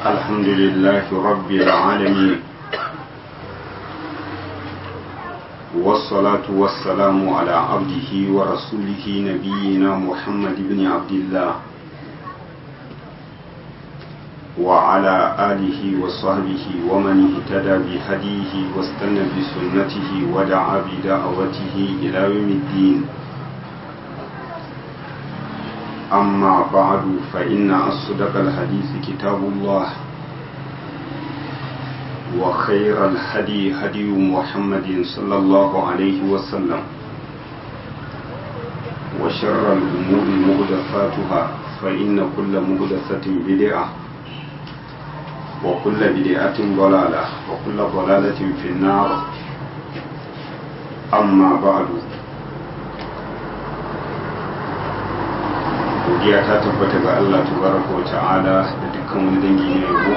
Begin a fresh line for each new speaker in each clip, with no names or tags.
الحمد لله رب العالمين والصلاة والسلام على عبده ورسوله نبينا محمد بن عبد الله وعلى آله وصحبه ومن اهتدى بهديه واستنى بسنته ودعا بدعوته إلى يوم الدين أما بعد فإن أصدق الحديث كتاب الله وخير الهدي هدي محمد صلى الله عليه وسلم وشر الأمور مهدفاتها فإن كل مهدفة بدعة وكل بدعة ضلالة وكل ضلالة في النار أما بعد godiya ta tabbata ga Allah tabaraka wa ta'ala da dukkan wani dangi na yabo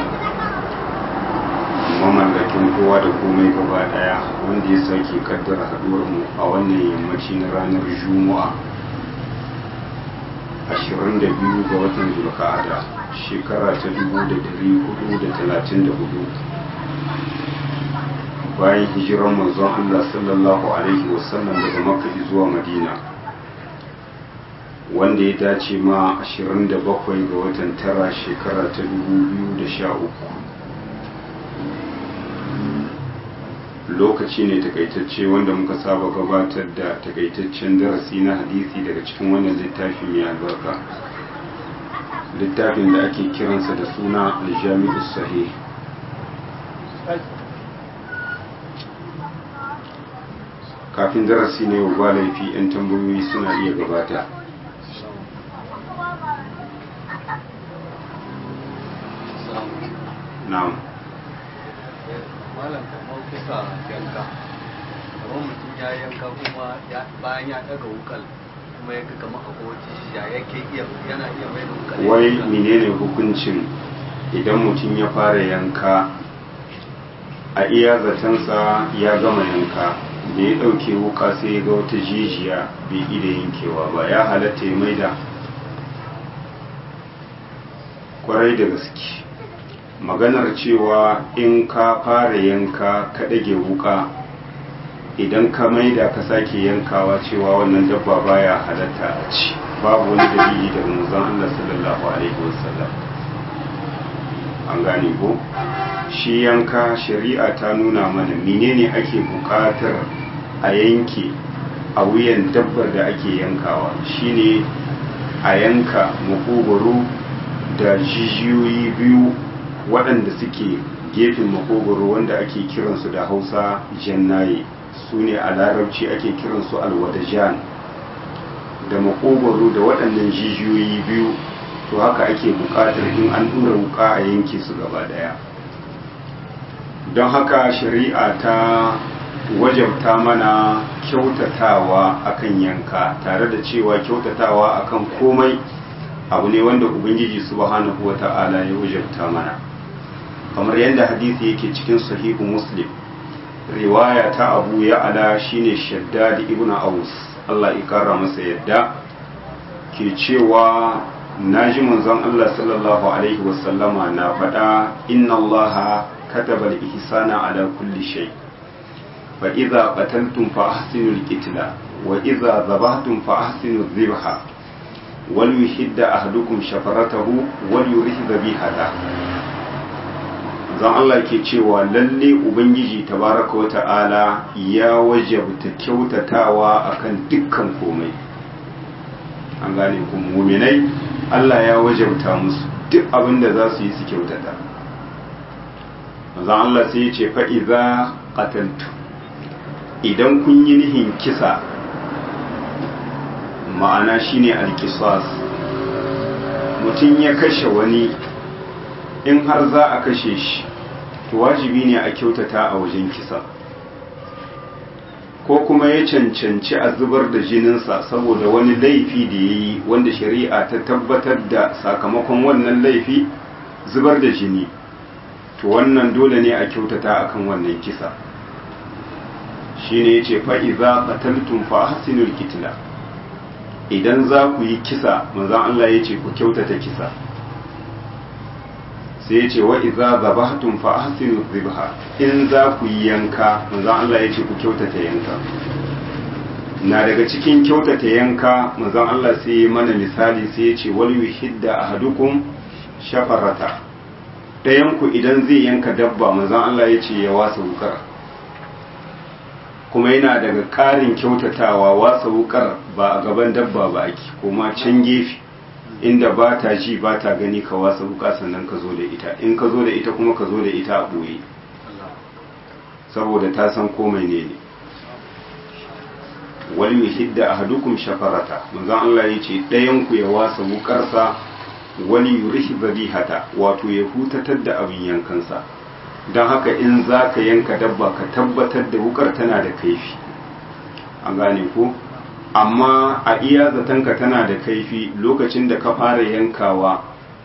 mamallakin kowa da komai gaba daya wanda ya sake kaddara haduwar mu a wannan yammaci na ranar juma'a 22 ga watan zulqa'ada shekara ta 1434 bayan hijiran manzon Allah sallallahu alaihi wasallam daga makka zuwa madina wanda ya dace ma 27 ga watan tara shekara ta 2013 lokaci ne takaitacce wanda muka saba gabatar da takaitaccen darasi na hadisi daga cikin wannan littafi mai albarka littafin da ake kiransa da suna aljami'us sahih kafin darasi ne ba laifi 'yan tambayoyi suna iya gabata na'am
malam kamar kusa yanka kamar mutum ya yanka kuma bayan ya daga wukal kuma ya kama akwai wata ya yake iya yana iya mai da wukal
wai menene hukuncin idan mutum ya fara yanka a iya zatensa ya gama yanka da ya ɗauke wuka sai ya ga wata jijiya bai ida yankewa ba ya halatta ya maida kwarai da gaske maganar cewa in ka fara yanka ka ɗage wuka idan ka maida ka sake yankawa cewa wannan dabba baya halatta a ci babu wani dalili daga manzon Allah sallallahu alaihi wasallam an gane ko shi yanka shari'a ta nuna mana menene ake buƙatar a yanke a wuyan dabbar da ake yankawa shine a yanka makogoro da jijiyoyi biyu waɗanda suke gefen makogoro wanda ake kiransu da hausa jannaye su ne a larabci ake kiransu alwadajan da makogoro da waɗannan jijiyoyi biyu to haka ake buƙatar in an ɗura wuƙa a yanke su gaba ɗaya don haka shari'a ta wajabta mana kyautatawa akan yanka tare da cewa kyautatawa akan komai abu ne wanda ubangiji subhanahu wa ta'ala ya wajabta mana kamar yadda hadisi yake cikin sahihu muslim riwaya ta abu ya ala shine shaddad ibn aus Allah ya kara masa yadda ke cewa naji manzon Allah sallallahu alaihi wasallama na faɗa inna Allah kataba al-ihsana ala kulli shay fa idza qataltum fa ahsinu al-qitla wa idza dhabhtum fa ahsinu adh-dhibha wal yuhidda ahadukum shafaratahu wal yurih dhabihata zan Allah ke cewa lalle Ubangiji tabaraka wa ta'ala ya wajabta kyautatawa akan dukkan komai an gane ku muminai Allah ya wajabta musu duk abin da za su yi su kyautata zan Allah sai ya ce fa'iza qataltu idan kun yi nihin kisa ma'ana shine alkisas mutum ya kashe wani in har za a kashe shi to wajibi ne a kyautata a wajen kisa ko kuma ya cancanci a zubar da jininsa saboda wani laifi da ya yi wanda shari'a ta tabbatar da sakamakon wannan laifi zubar da jini to wannan dole ne a kyautata akan wannan kisa shi ne ya ce fa'iza ƙataltun fa hasinul kitila idan za ku yi kisa manzan Allah ya ce ku kyautata kisa sai ya ce wa iza zabahtum fa ahsinu zibha in za ku yi yanka manzon Allah ya ce ku kyautata yanka na daga cikin kyautata yanka manzon Allah sai ya mana misali sai ya ce wal yuhidda ahadukum shafarata ɗayan ku idan zai yanka dabba manzon Allah ya ce ya wasa wukar kuma yana daga ƙarin kyautatawa wasa wukar ba a gaban dabba ba ake kuma can gefe inda ba ta ji ba ta gani ka wasa wuka sannan ka zo da ita in ka zo da ita kuma ka zo da ita a ɓoye saboda ta san komai ne ne wal yuhidda ahadukum shafarata manzon Allah ya ce ɗayan ku ya wasa wukarsa wani yurihi zabihata wato ya hutatar da abin yankansa don haka in za ka yanka dabba ka tabbatar da wukar tana da kaifi an gane ko amma a iya zatanka tana da kaifi lokacin da ka fara yankawa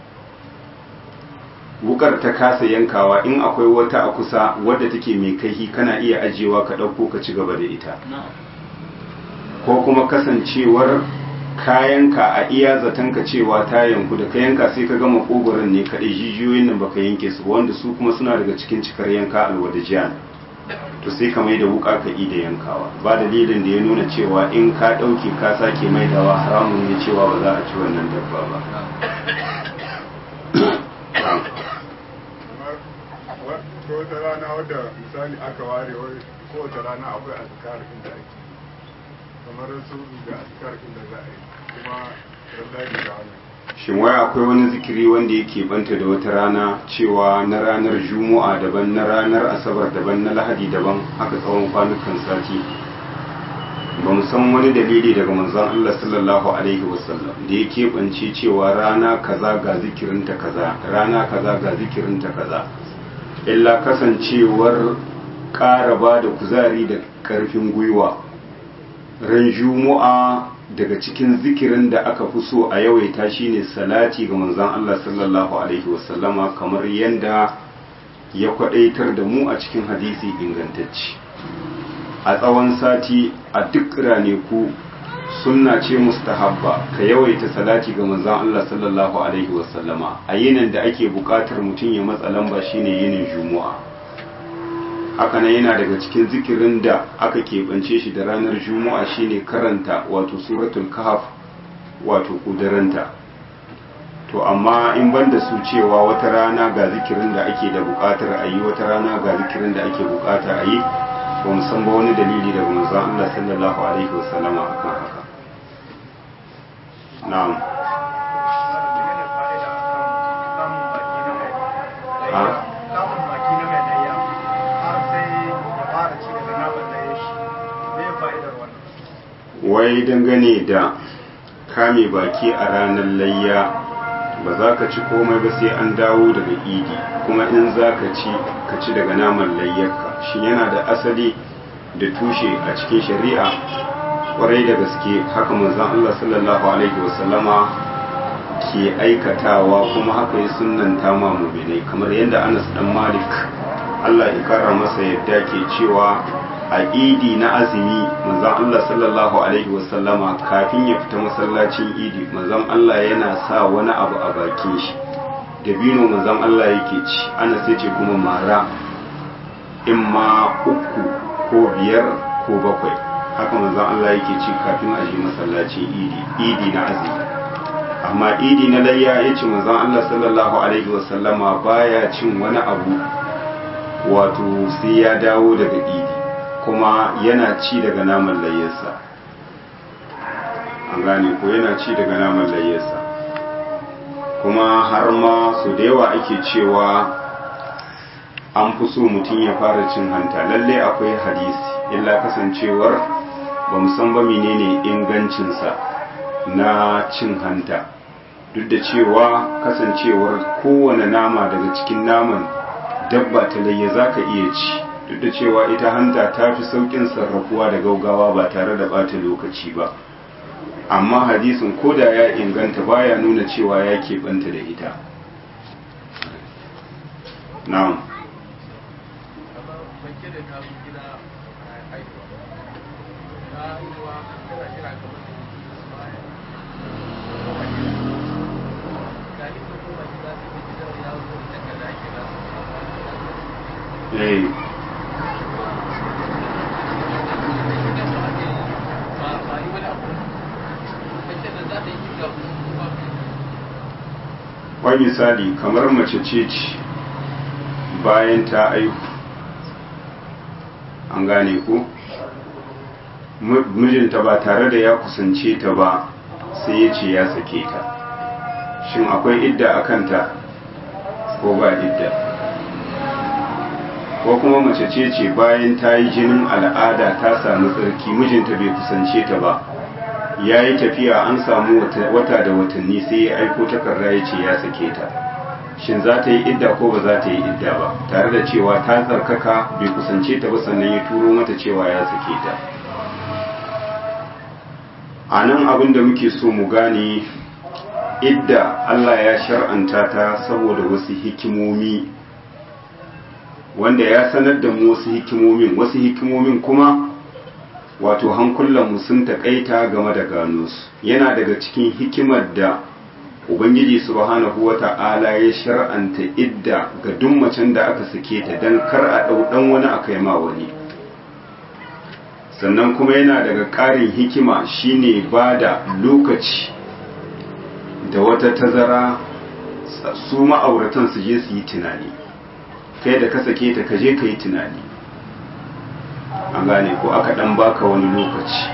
wukar ta kasa yankawa in akwai wata a kusa wadda take mai kaifi kana iya ajiyewa ka ɗauko ka ci gaba da ita ko kuma kasancewar kayanka a iya zatanka cewa ta yanku da ka yanka sai ka gama kogoron ne kaɗai jijiyoyin nan baka yanke su wanda su kuma suna daga cikin cikar yanka alwadajiyan to sai ka mai da wuka ka yi da yankawa ba dalilin da ya nuna cewa in ka ɗauke ka sake maidawa haramun ne cewa ba za a ci wannan dabba ba
wata rana wadda misali aka ware kowace rana akwai azkar inda ake kamar su da azkar inda za a yi kuma rallari da wannan
shin wai akwai wani zikiri wanda yake banta da wata rana cewa na ranar juma'a daban na ranar asabar daban na lahadi daban haka tsawon kwanukan sati ba mu san wani dalili daga manzon Allah sallallahu alaihi wasallam da ya keɓance cewa rana kaza ga zikirinta kaza rana kaza ga zikirinta kaza illa kasancewar ƙara ba da kuzari da ƙarfin gwiwa ran juma'a daga cikin zikirin da aka fi so a yawaita shine salati ga manzon Allah sallallahu alaihi wasallama kamar yadda ya kwadaitar da mu a cikin hadisi ingantacce a tsawon sati a duk raneku sunna ce mustahabba ka yawaita salati ga manzon Allah sallallahu alaihi wasallama a yinin da ake buƙatar mutum ya matsa lamba shine yinin juma'a haka nan yana daga cikin zikirin da aka keɓance shi da ranar juma'a shine karanta wato suratul kahf wato kudaranta to amma in ban da su cewa wata rana ga zikirin da ake da buƙatar a yi wata rana ga zikirin da ake buƙata a yi ba mu san ba wani dalili daga manzon Allah sallallahu alaihi wasallama akan haka na'am ha wai dangane da kame baki a ranar layya ba za ka ci komai ba sai an dawo daga idi kuma in za ka ci ka ci daga naman layyarka shi yana da asali da tushe a cikin shari'a kwarai da gaske haka manzon Allah sallallahu alaihi wasallama ke aikatawa kuma haka ya sunnanta ma mu'minai kamar yadda Anas dan Malik Allah ya kara masa yadda ke cewa a idi na azumi manzon Allah sallallahu alaihi wasallama kafin ya fita masallacin idi manzon Allah yana sa wani abu a bakin shi dabino manzon Allah yake ci ana sai ce kuma mara in ma uku ko biyar ko bakwai haka manzon Allah yake ci kafin a je masallacin idi idi na azumi amma idi na layya ya ce manzon Allah sallallahu alaihi wasallama baya cin wani abu wato sai ya dawo daga idi kuma yana ci daga naman layyarsa an gane ko yana ci daga naman layyarsa kuma har ma su da yawa ake cewa an fi so mutum ya fara cin hanta lalle akwai hadisi illa kasancewar ba san ba menene ingancinsa na cin hanta duk da cewa kasancewar kowane nama daga cikin naman dabba ta layya za ka iya ci duk da cewa ita hanta ta fi saukin sarrafuwa da gaugawa ba tare da bata lokaci ba amma hadisin koda ya inganta baya nuna cewa ya keɓanta da ita na'am eh wani misali kamar mace ce ce bayan ta aihu an gane ku mijinta ba tare da ya kusance ta ba sai ya ce ya sake ta shin akwai idda a kanta ko ba idda ko kuma mace ce ce bayan ta yi jinin al'ada ta samu tsarki mijinta bai kusance ta ba ya yi tafiya an samu wata da watanni sai ya aiko takarda ya ce ya sake ta shin za ta yi idda ko ba za ta yi idda ba tare da cewa ta tsarkaka bai kusance ta ba sannan ya turo mata cewa ya sake ta a nan abin da muke so mu gane idda Allah ya shar'anta ta saboda wasu hikimomi wanda ya sanar da mu wasu hikimomin wasu hikimomin kuma wato hankulanmu sun taƙaita game da gano su yana daga cikin hikimar da ubangiji subhanahu wata'ala ya shar'anta idda ga duk macen da aka sake ta don kar a ɗau ɗan wani aka yi ma wani sannan kuma yana daga ƙarin hikima shine ba da lokaci da wata tazara su ma'auratan su je su yi tunani kai da ka sake ta ka je ka yi tunani an gane ko aka dan baka wani lokaci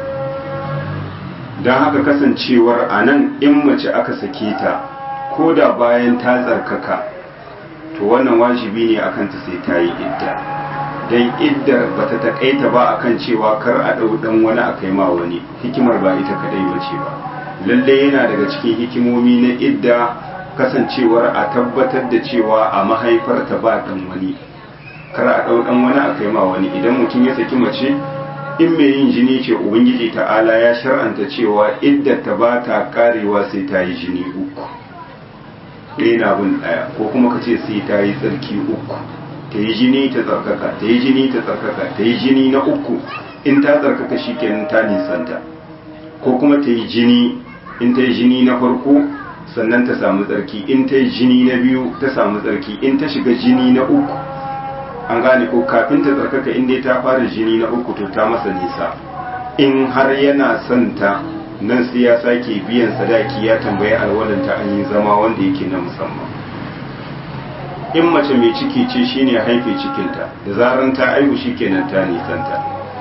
don haka kasancewar a nan in mace aka sake ta ko da bayan ta tsarkaka to wannan wajibi ne akan ta sai ta yi idda don iddar ba ta taƙaita ba akan cewa kar a ɗau ɗan wani a kai ma wani hikimar ba ita kadai bace ba lalle yana daga cikin hikimomi na idda kasancewar a tabbatar da cewa a mahaifarta ba ɗan wani kar a ɗau ɗan wani a kai ma wani idan mutum ya saki mace in mai yin jini ce ubangiji ta'ala ya shar'anta cewa idda ta ba ta karewa sai ta yi jini uku ɗaya na bin ɗaya ko kuma ka ce sai ta yi tsarki uku ta yi jini ta tsarkaka ta yi jini ta tsarkaka ta yi jini na uku in ta tsarkaka shi kenan ta nisanta ko kuma ta yi jini in ta yi jini na farko sannan ta samu tsarki in ta yi jini na biyu ta samu tsarki in ta shiga jini na uku an gane ko kafin ta tsarkaka in dai ta fara jini na uku to ta masa nisa in har yana son ta nan sai ya sake biyan sadaki ya tambayi alwalanta an yi zama wanda yake na musamman in mace mai ciki ce shine haife cikinta da zaran ta aihu shikenan ta nisanta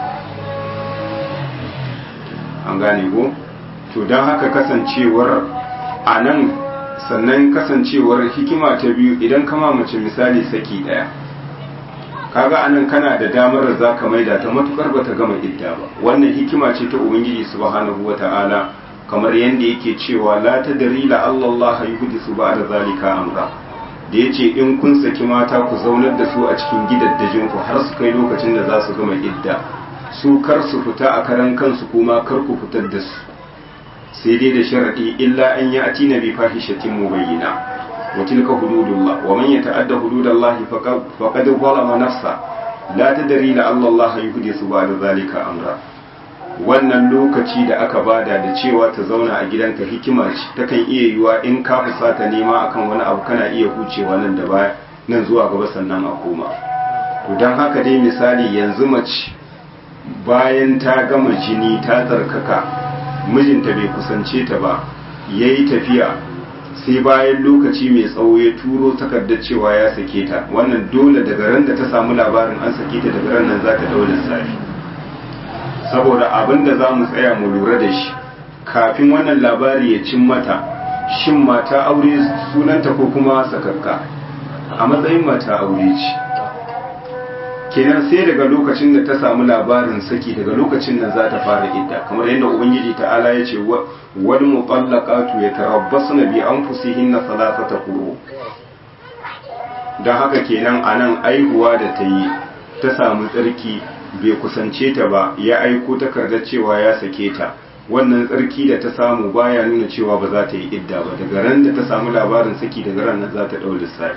an gane ko to don haka kasancewar a nan sannan kasancewar hikima ta biyu idan kama mace misali saki daya kaga anan kana da damar da za ka maida ta matukar bata gama idda ba wannan hikima ce ta ubangiji subhanahu wata'ala kamar yadda yake cewa la tadri la Allah yuhdisu ba'da zalika amra da yace in kun saki mata ku zaunar da su a cikin gidaddajin ku har su kai lokacin da za su gama idda su kar su fita a karan kansu kuma kar ku fitar da su sai dai da sharadi illa an yi ati na bi fahishatin mubayyina wa tilka hududullah wa man yata'adda hududallahi faqad zalama nafsa la tadri la Allah Allah yuhdisu ba'da zalika amra wannan lokaci da aka bada da cewa ta zauna a gidanka hikima ce takan iya yiwa in ka fusata nema akan wani abu kana iya hucewa nan da baya nan zuwa gaba sannan a koma to don haka dai misali yanzu mace bayan ta gama jini ta tsarkaka mijinta bai kusance ta ba ya yi tafiya sai bayan lokaci mai tsawo ya turo takardar cewa ya sake ta wannan dole daga ran da ta samu labarin an sake ta daga ran nan za ta daula lissafi saboda abin da za mu tsaya mu lura da shi kafin wannan labari ya cin mata shin mata aure sunanta ko kuma sakakka a matsayin mata aure ce kenan sai daga lokacin da ta samu labarin saki daga lokacin nan za ta fara idda kamar yadda ubangiji ta'ala ya ce wal mutallaqatu yatarabbasna bi anfusihinna thalathata quru dan haka kenan anan aihuwa da ta yi ta samu tsarki bai kusance ta ba ya aiko takardar cewa ya sake ta wannan tsarki da ta samu baya nuna cewa ba za ta yi idda ba daga ran da ta samu labarin saki daga ran nan za ta ɗau lissafi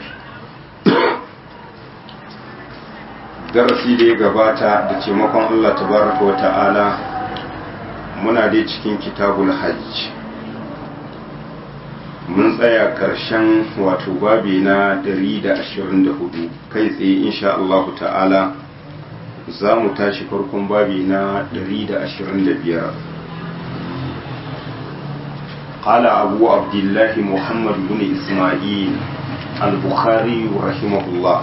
darasi da ya gabata da taimakon Allah tabaraka wa ta'ala muna dai cikin kitabul hajj mun tsaya ƙarshen wato babi na 124 kai tsaye insha Allah ta'ala za mu tashi farkon babi na 125 قال أبو عبد الله محمد بن إسماعيل البخاري رحمه الله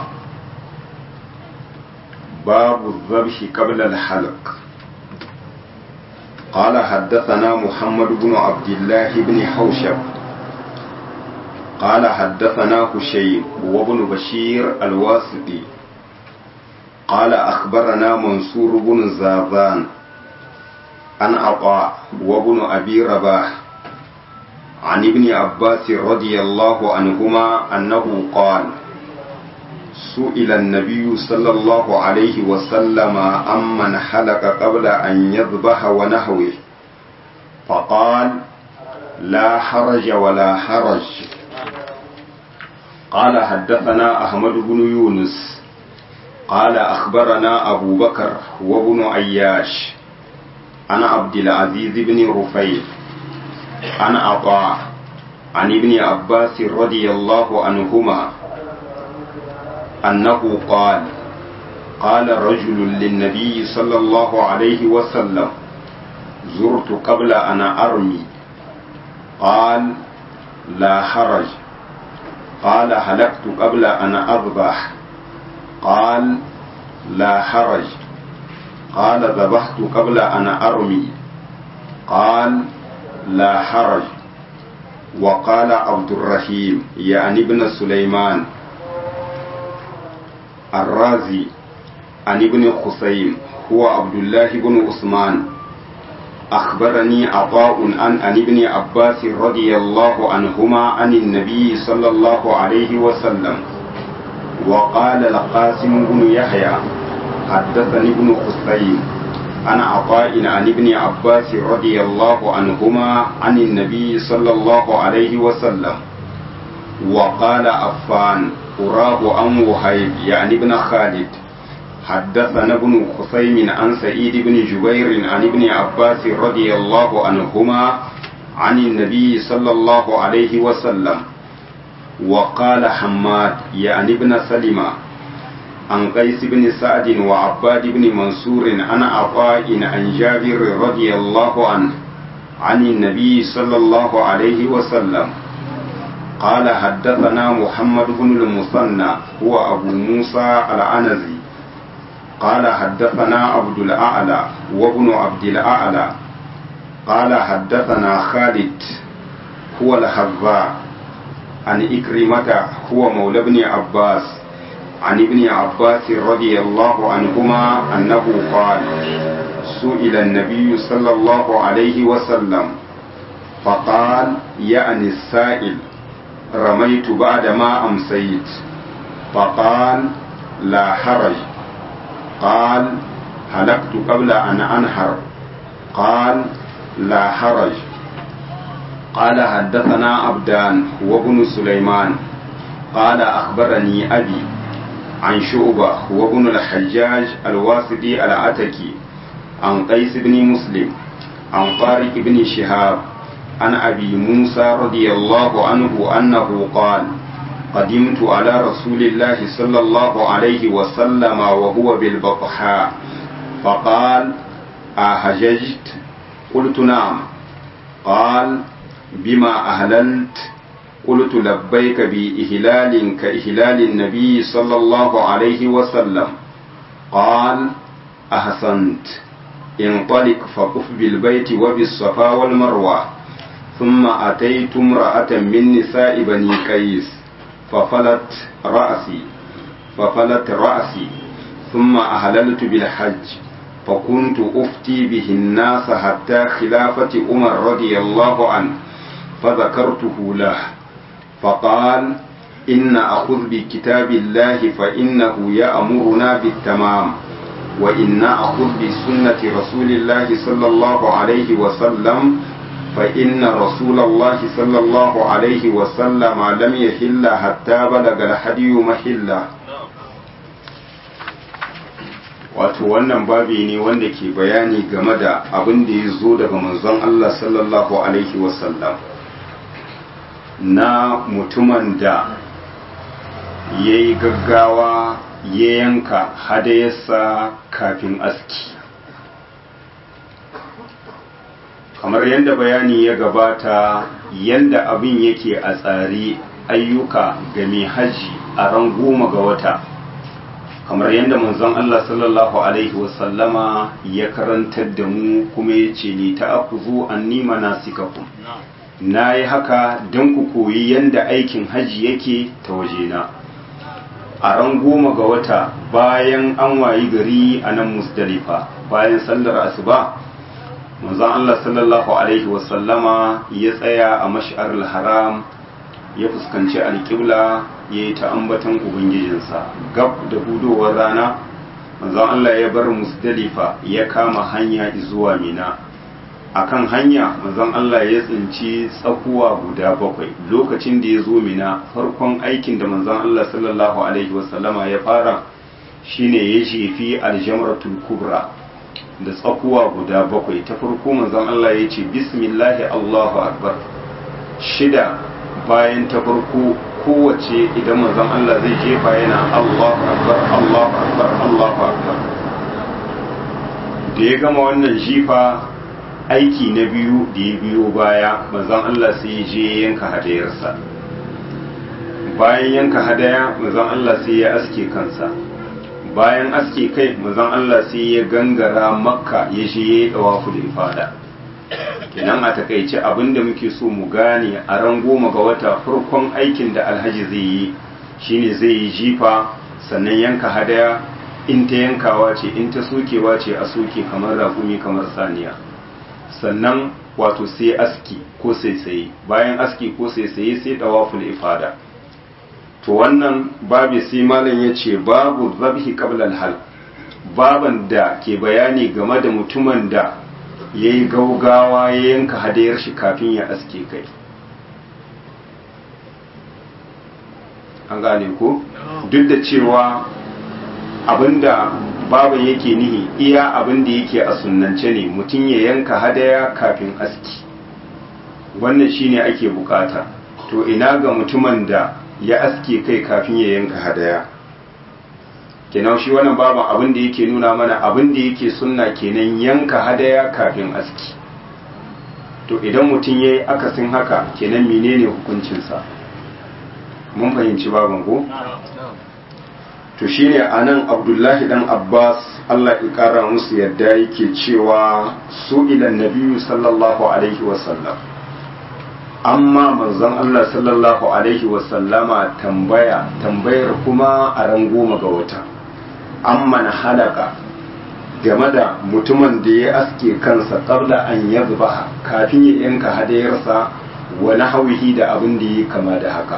باب الذبح قبل الحلق قال حدثنا محمد بن عبد الله بن حوشب قال حدثنا هشيم وابن بشير الواسطي قال أخبرنا منصور بن زاذان عن عطاء وابن أبي رباح عن ابن عباس رضي الله عنهما أنه قال سئل النبي صلى الله عليه وسلم عمن حلق قبل أن يذبح ونحوه فقال لا حرج ولا حرج قال حدثنا أحمد بن يونس قال أخبرنا أبو بكر وابن عياش عن عبد العزيز بن رفيع عن عطاء عن ابن عباس رضي الله عنهما أنه قال قال رجل للنبي صلى الله عليه وسلم زرت قبل أن أرمي قال لا حرج قال هلكت قبل أن أذبح قال لا حرج قال ذبحت قبل أن أرمي قال لا حرج وقال عبد الرحيم يعني ابن سليمان الرازي عن ابن خسيم هو عبد الله بن عثمان أخبرني عطاء عن عن ابن عباس رضي الله عنهما عن النبي صلى الله عليه وسلم وقال القاسم بن يحيى حدثني ابن خسيم عن عطاء عن ابن عباس رضي الله عنهما عن النبي صلى الله عليه وسلم وقال عفان أراه عن وهيب يعني ابن خالد حدثنا ابن خصيم عن سعيد بن جبير عن ابن عباس رضي الله عنهما عن النبي صلى الله عليه وسلم وقال حماد يعني ابن سلمة عن قيس بن سعد وعباد بن منصور عن عطاء عن جابر رضي الله عنه عن النبي صلى الله عليه وسلم قال حدثنا محمد بن المثنى هو أبو موسى العنزي قال حدثنا عبد الأعلى وابن عبد الأعلى قال حدثنا خالد هو الحذاء عن إكرمة هو مولى ابن عباس عن ابن عباس رضي الله عنهما أنه قال سئل النبي صلى الله عليه وسلم فقال يعني السائل رميت بعد ما أمسيت فقال لا حرج قال هلكت قبل أن أنحر قال لا حرج قال حدثنا عبدان وابن سليمان قال أخبرني أبي عن شعبة وابن الحجاج الواسطي العتكي عن قيس بن مسلم عن طارق بن شهاب عن أبي موسى رضي الله عنه أنه قال قدمت على رسول الله صلى الله عليه وسلم وهو بالبطحاء فقال أهججت قلت نعم قال بما أهللت قلت لبيك بإهلال كإهلال النبي صلى الله عليه وسلم قال أحسنت انطلق فقف بالبيت وبالصفا والمروة ثم أتيت امرأة من نساء بني قيس ففلت رأسي ففلت رأسي ثم أهللت بالحج فكنت أفتي به الناس حتى خلافة عمر رضي الله عنه فذكرته له فقال إن أخذ بكتاب الله فإنه يأمرنا بالتمام وإن أخذ بسنة رسول الله صلى الله عليه وسلم فإن رسول الله صلى الله عليه وسلم لم يحل حتى بلغ الحدي محله wato wannan babi ne wanda ke bayani game da abin da ya zo daga manzon Allah sallallahu alaihi wasallam na mutumin da ya yi gaggawa ya yanka hadayarsa kafin aski kamar yadda bayani ya gabata yadda abin yake a tsari ayyuka ga mai haji a ran goma ga wata kamar yadda manzon Allah sallallahu alaihi wasallama ya karantar da mu kuma ya ce ni ta akuzu an nima nasikakum na yi haka don ku koyi yadda aikin haji yake ta wajena a ran goma ga wata bayan an wayi gari a nan musdalifa bayan sallar asuba manzon Allah sallallahu alaihi wasallama ya tsaya a mash'arul haram ya fuskanci alƙibla ya yi ta ambatan ubangijinsa gab da hudowar rana manzon Allah ya bar musdalifa ya kama hanya zuwa mina akan hanya manzon Allah ya tsinci tsakuwa guda bakwai lokacin da ya zo mina farkon aikin da manzon Allah sallallahu alaihi wasallama ya fara shine ya jefi aljamratul kubra da tsakuwa guda bakwai ta farko manzon Allah ya ce bismillahi Allahu akbar shida bayan ta farko kowace idan manzon Allah zai jefa yana Allahu akbar Allahu akbar Allahu akbar da ya gama wannan jifa aiki na biyu da ya biyo baya manzon Allah sai ya je yanka hadayarsa bayan yanka hadaya manzon Allah sai ya aske kansa bayan aske kai manzon Allah sai ya gangara makka ya je ya yi da ifada kenan a takaice abinda muke so mu gane a ran goma ga wata farkon aikin da alhaji zai yi shine zai yi jifa sannan yanka hadaya in ta yankawa ce in ta sokewa ce a soke kamar raƙumi kamar saniya sannan wato sai aski ko saisaye bayan aski ko saisaye sai dawaful ifada to wannan babu sai malam ya ce babu zabhi qabla hal baban da ke bayani game da mutumin da ya yi gaugawa ya yanka hadayar shi kafin ya aske kai an gane ko duk da cewa abinda baban yake nihi iya abinda yake a sunnance ne mutum ya yanka hadaya kafin aski wannan shine ake bukata to ina ga mutumin da ya aske kai kafin ya yanka hadaya kenan shi wannan baban abin da yake nuna mana abin da yake sunna kenan yanka hadaya kafin aski to idan mutum ya yi akasin haka kenan menene hukuncinsa mun fahimci baban ko to shine anan abdullahi dan abbas allah ya kara musu yadda yake cewa su ilan nabiyu sallallahu alaihi wasallam amma manzon Allah sallallahu alaihi wasallama tambaya tambayar kuma a ran goma ga wata amma na halaka game da mutumin da ya aske kansa kabla an ya zuba kafin ya yanka hadayarsa wani hauhi da abin da ya kama da haka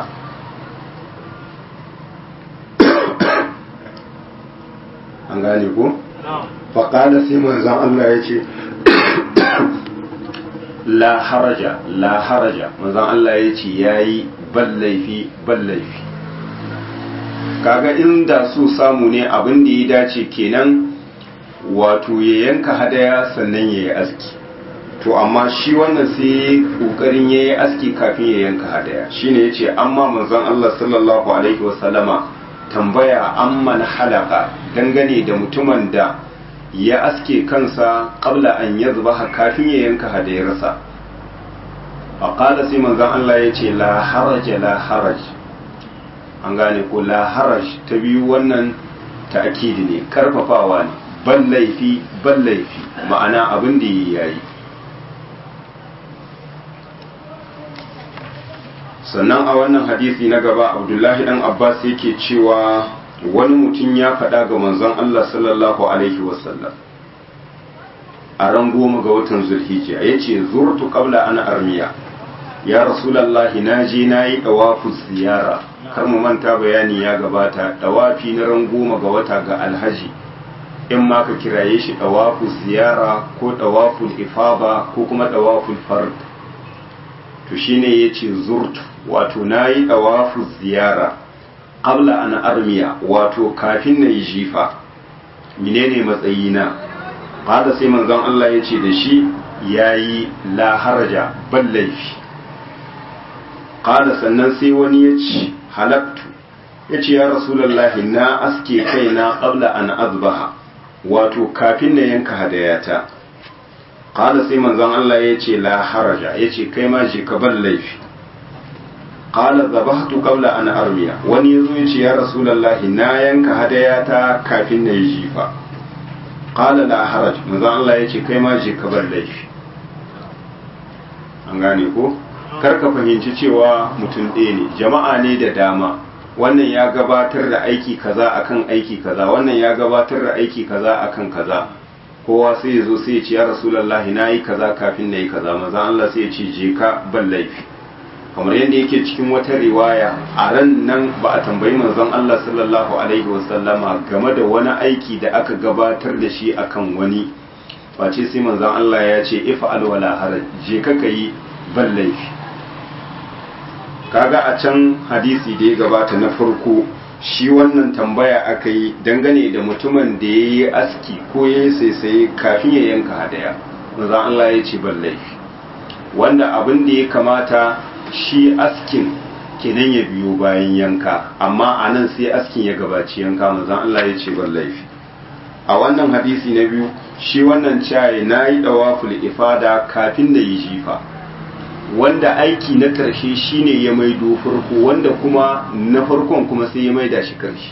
an gane ko? faƙada sai manzon Allah ya ce la haraja la haraja manzon Allah ya ce yayi ballaifi ballaifi kaga inda su samu ne abin da ya dace kenan wato ya yanka hadaya sannan ya yi aski to amma shi wannan sai kokarin ya yi aski kafin ya yanka hadaya shine ya ce amma manzon Allah sallallahu alaihi wasallama tambaya amman halaka dangane da mutumin da ya aske kansa qabla an yadhbaha kafin ya yanka hadayarsa faqala sai manzon Allah ya ce la haraja la haraj an gane ko la haraj ta biyu wannan ta'kidi ne karfafawa ne ban laifi ban laifi ma'ana abin da yayi sannan a wannan hadisi na gaba abdullahi dan abbas yake cewa wani mutum ya faɗa ga manzon Allah sallallahu alaihi wasallam a ran goma ga watan zulhijja ya ce zurtu qabla ana armiya ya rasulallahi na je na yi ɗawafu ziyara kar mu manta bayani ya gabata ɗawafi na ran goma ga wata ga alhaji in ma ka kiraye shi ɗawafu ziyara ko ɗawaful ifaba ko kuma ɗawaful fard to shine ya ce zurtu wato na yi ɗawafu ziyara qabla an armiya wato kafin na yi jifa menene matsayina hada sai manzon Allah ya ce da shi yayi la haraja bal laifi qala sannan sai wani ya ce halaktu ya ce ya rasulallahi na aske kaina qabla an azbaha wato kafin na yanka hadayata qala sai manzon Allah ya ce la haraja ya ce kai ma je ka bar laifi qala zabahtu qabla an armiya wani yazo ya ce ya rasulallahi na yanka hadayata kafin na yi jifa qala la haraj manzon Allah ya ce kai ma je ka bar laifi an gane ko kar ka fahimci cewa mutum ɗaya ne jama'a ne da dama wannan ya gabatar da aiki kaza akan aiki kaza wannan ya gabatar da aiki kaza akan kaza kowa sai ya zo sai ya ce ya rasulullahi na yi kaza kafin na yi kaza maza Allah sai ya ce je ka ban laifi kamar yadda yake cikin wata riwaya a ran nan ba a tambayi manzon Allah sallallahu alaihi wasallama game da wani aiki da aka gabatar da shi akan wani face sai manzon Allah ya ce ifa'al wala haraj je ka kai ban laifi kaga a can hadisi da ya gabata na farko shi wannan tambaya aka yi dangane da mutumin da ya yi aski ko ya yi saisaye kafin ya yanka hadaya manzon Allah ya ce ban laifi wanda abin da ya kamata shi askin kenan ya biyo bayan yanka amma a nan sai askin ya gabaci yanka manzon Allah ya ce ban laifi a wannan hadisi na biyu shi wannan caye na yi dawaful ifada kafin da yi jifa wanda aiki na karshe shine ya maido farko wanda kuma na farkon kuma sai ya maida shi karshe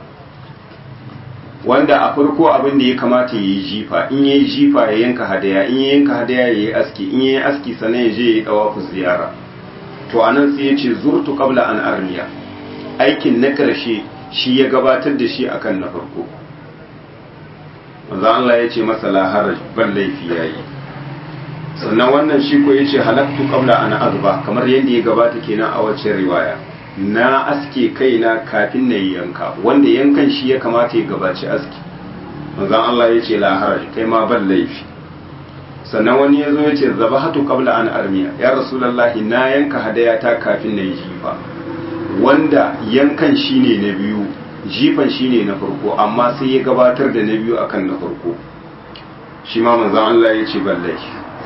wanda a farko abin da ya kamata ya yi jifa in ya yi jifa ya yanka hadaya in ya yanka hadaya ya yi aski in ya yi aski sannan ya je ya yi dawafu ziyara to anan sai ya ce zurtu qabla an armiya aikin na karshe shi ya gabatar da shi akan na farko manzo Allah ya ce masa la haraj ban laifi yayi sannan wannan shi ko yace halaktu qabla an azba kamar yadda ya gabata kenan a wacce riwaya na aske kaina kafin na yanka wanda yankan shi ya kamata ya gabaci aski manzo Allah ya ce la haraj kai ma ban laifi sannan wani ya zo ya ce zabahatu qabla an armiya ya rasulullahi na yanka hadaya ta kafin na yi jifa wanda yankan shine na biyu jifan shine na farko amma sai ya gabatar da na biyu akan na farko shi ma manzon Allah ya ce ballai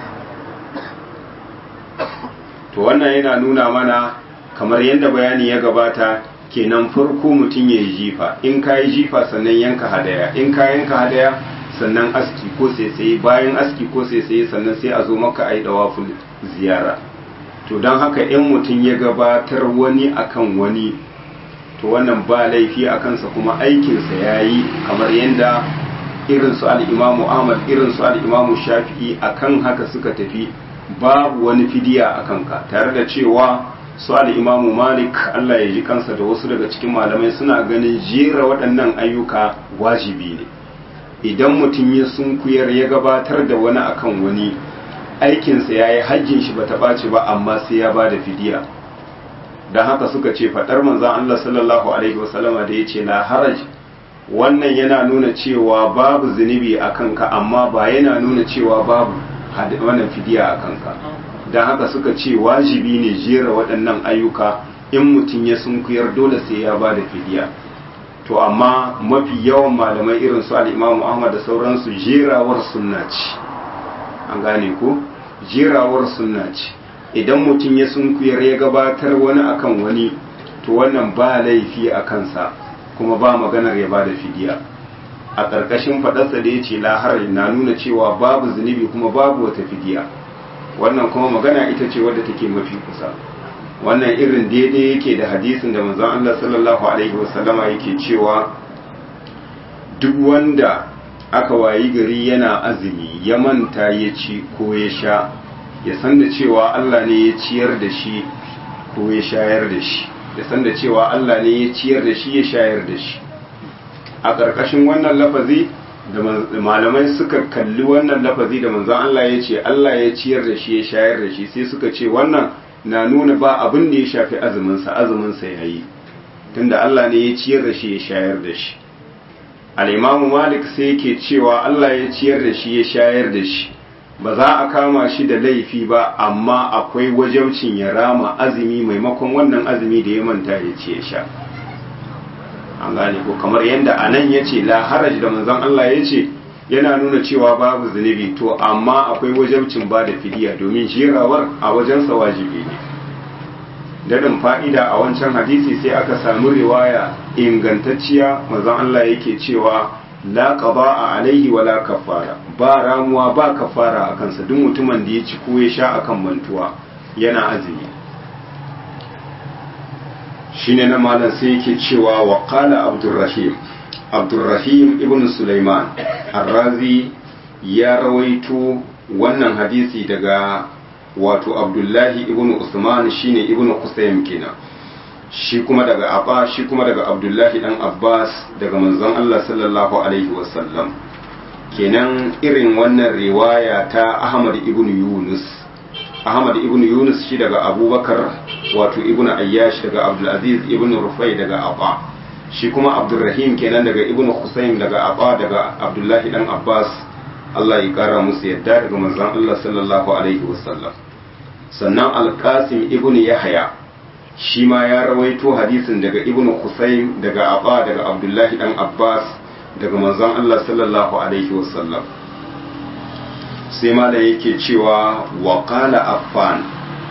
to wannan yana nuna mana kamar yadda bayani ya gabata kenan farko mutum ya yi jifa in ka yi jifa sannan yanka hadaya in ka yanka hadaya sannan aski ko sai bayan aski ko sai sannan sai a zo maka a yi dawaful ziyara to don haka in mutum ya gabatar wani akan wani to wannan ba laifi a kansa kuma aikinsa ya yi kamar yadda irin su al'imamu ahmad irin su al'imamu shafi'i akan haka suka tafi babu wani fidiya a kanka tare da cewa su al'imamu malik allah ya ji kansa da wasu daga cikin malamai suna ganin jera waɗannan ayyuka wajibi ne idan mutum ya sunkuyar ya gabatar da wani akan wani aikinsa ya yi hajjin shi ba ta ɓaci ba amma sai ya ba da fidiya don haka suka ce faɗar manzan Allah sallallahu Alaihi wasallama da ya ce la haraj wannan yana nuna cewa babu zunubi a kanka amma ba yana nuna cewa babu wannan fidiya a kanka don haka suka ce wajibi ne jera waɗannan ayyuka in mutum ya sunkuyar dole sai ya ba da fidiya to amma mafi yawan malamai irin su al'imamu ahmad da sauransu jerawar sunna ce an gane ko jerawar sunna ce idan mutum ya sunkuyar ya gabatar wani akan wani to wannan ba laifi a kansa kuma ba maganar ya ba da fidiya a ƙarƙashin faɗarsa da ya ce lahar na nuna cewa babu zunubi kuma babu wata fidiya wannan kuma magana ita ce wadda take mafi kusa wannan irin daidai yake da hadisin da manzon Allah sallallahu alaihi wasallama yake cewa duk wanda aka wayi gari yana azumi ya manta ya ci ko ya sha ya san da cewa Allah ne ya ciyar da shi ko ya shayar da shi ya san da cewa Allah ne ya ciyar da shi ya shayar da shi a ƙarƙashin wannan lafazi da malamai suka kalli wannan lafazi da manzon Allah ya ce Allah ya ciyar da shi ya shayar da shi sai suka ce wannan na nuna ba abin da ya shafi azuminsa azuminsa ya yi tunda Allah ne ya ciyar da shi ya shayar da shi al'imamu malik sai yake cewa Allah ya ciyar da shi ya shayar da shi ba za a kama shi da laifi ba amma akwai wajaucin ya rama azumi maimakon wannan azumi da ya manta ya ce ya sha an gane ko kamar yadda a nan ya ce la haraj da manzon Allah ya ce yana nuna cewa babu zunubi to amma akwai wajabcin ba da fidiya domin jerawar a wajensa wajibi ne daɗin fa'ida a wancan hadisi sai aka samu riwaya ingantacciya manzon Allah yake cewa la qada alaihi wa la kafara ba ramuwa ba kafara a kansa duk mutumin da ya ci ko ya sha akan mantuwa yana azumi shine na malam sai yake cewa wa qala abdurrahim abdurrahim ibn sulaiman arrazi ya rawaito wannan hadisi daga wato abdullahi ibn usman shine ibn qusaym kenan shi kuma daga abba shi kuma daga abdullahi dan abbas daga manzon Allah sallallahu alaihi wasallam kenan irin wannan riwaya ta ahmad ibn yunus ahmad ibn yunus shi daga abubakar wato ibn ayyash daga abdulaziz ibn rufai daga abba shi kuma abdurrahim kenan daga ibn husayn daga abba daga abdullahi dan abbas Allah ya kara musu yadda daga manzon Allah sallallahu alaihi wasallam sannan alqasim ibn yahya shi ma ya rawaito hadisin daga ibn husayn daga abba daga abdullahi dan abbas daga manzon Allah sallallahu alaihi wasallam sai ma da yake cewa wa qala affan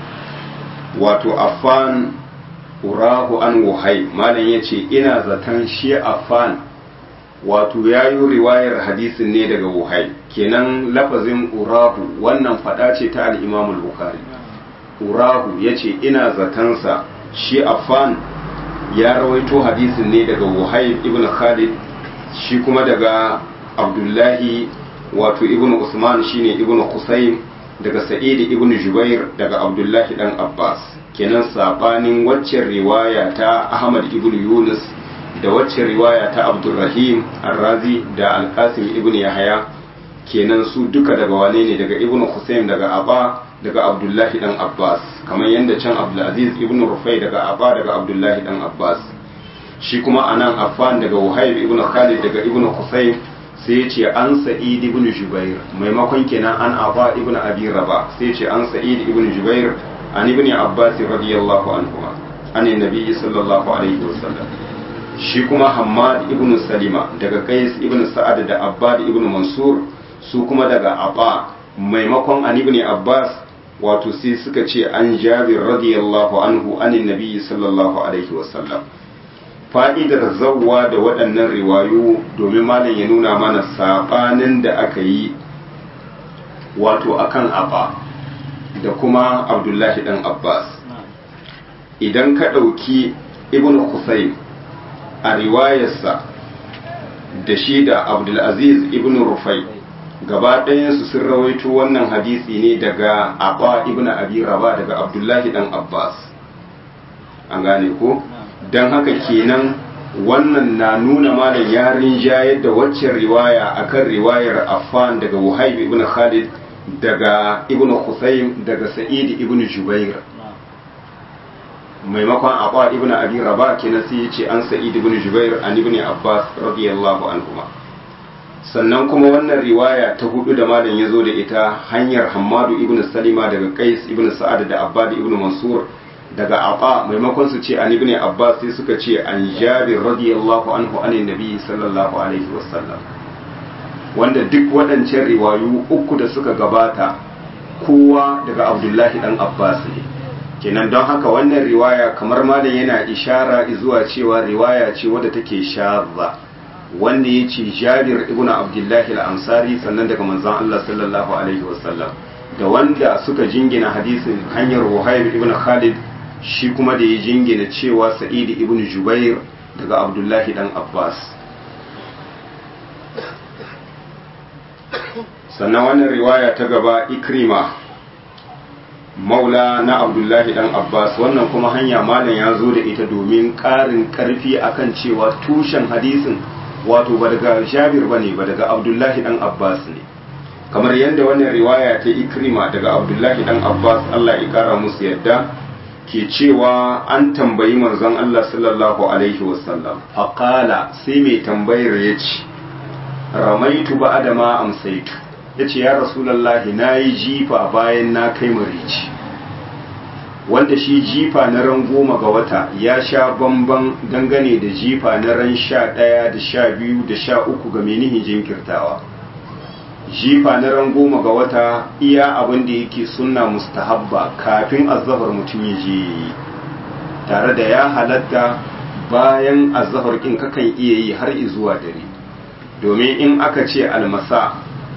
wato affan urahu an wuhai malam yace ina zaton shi affan wato yayi riwayar hadisin ne daga wuhai kenan lafazin urahu wannan fada ce ta al-imam al-bukhari urahu yace ina zatansa shi affan ya rawaito hadisin ne daga wuhai ibn khalid shi kuma daga abdullahi wato ibn usman shine ibn qusaym daga sa'id ibn jubair daga abdullahi dan abbas kenan sabanin waccan riwaya ta ahmad ibn yunus da waccan riwaya ta abdurrahim arrazi da alqasim ibn yahya kenan su duka daga wane ne daga ibn qusaym daga abba daga abdullahi dan abbas kamar yadda can abdulaziz ibn rufai daga abba daga abdullahi dan abbas shi kuma anan affan daga wahayb ibn khalid daga ibn qusaym sai ya ce an sa'id ibn jubair maimakon kenan an aba ibn abi raba sai ya ce an sa'id ibn jubair an ibn abbas radiyallahu anhu an nabi sallallahu alaihi wasallam shi kuma hammad ibn salima daga qais ibn sa'ad da abbad ibn mansur su kuma daga aba maimakon an ibn abbas wato sai suka ce an jabir radiyallahu anhu an nabi sallallahu alaihi wasallam fa'idar zawwa da waɗannan riwayo domin malam ya nuna mana saɓanin da aka yi wato akan abba da kuma abdullahi ɗan abbas idan ka ɗauki ibn Husayn a riwayarsa da shi da abdulaziz ibn rufai gaba ɗayansu sun rawaito wannan hadisi ne daga abba ibn abi raba daga abdullahi ɗan abbas an gane ko? don haka kenan wannan na nuna malam yarin jayar da waccan riwaya akan riwayar Affan daga Wuhaib ibn Khalid daga Ibn Husayn daga Sa'id ibn Jubair maimakon Abba ibn Abi Rabah kenan sai yace an Sa'id ibn Jubair an ibn Abbas radiyallahu anhuma sannan kuma wannan riwaya ta hudu da malam ya zo da ita hanyar Hammadu ibn Salima daga Qais ibn Sa'ad da Abbad ibn Mansur daga Aba maimakon su ce an ibn Abbas sai suka ce an Jabir radiyallahu anhu an Nabi sallallahu alaihi wasallam wanda duk waɗancan riwayu uku da suka gabata kowa daga Abdullahi dan Abbas ne kenan don haka wannan riwaya kamar malam yana ishara zuwa cewa riwaya ce wadda take shazza wanda ya ce Jabir ibn Abdullahi al-Ansari sannan daga manzon Allah sallallahu alaihi wasallam da wanda suka jingina hadisin hanyar Wahayb ibn Khalid shi kuma da ya jingina cewa Sa'id ibn Jubair daga Abdullahi dan Abbas sannan wannan riwaya ta gaba Ikrima maula na Abdullahi dan Abbas wannan kuma hanya malam ya zo da ita domin ƙarin ƙarfi akan cewa tushen hadisin wato ba daga Jabir bane ba daga Abdullahi dan Abbas ne kamar yadda wannan riwaya ta Ikrima daga Abdullahi dan Abbas Allah ya kara musu yadda ke cewa an tambayi manzon Allah sallallahu alaihi wasallam faqala sai mai tambayar ya ce ramaitu ba adama amsaitu ya ce ya rasulallahi na yi jifa bayan na kai marici wanda shi jifa na ran goma ga wata ya sha bamban dangane da jifa na ran sha ɗaya da sha biyu da sha uku ga menihin jinkirtawa jifa na ran goma ga wata iya abin da yake sunna mustahabba kafin azzafar mutum ya je yi tare da ya halatta bayan azahar kin kakan iya yi har zuwa dare domin in aka ce almasa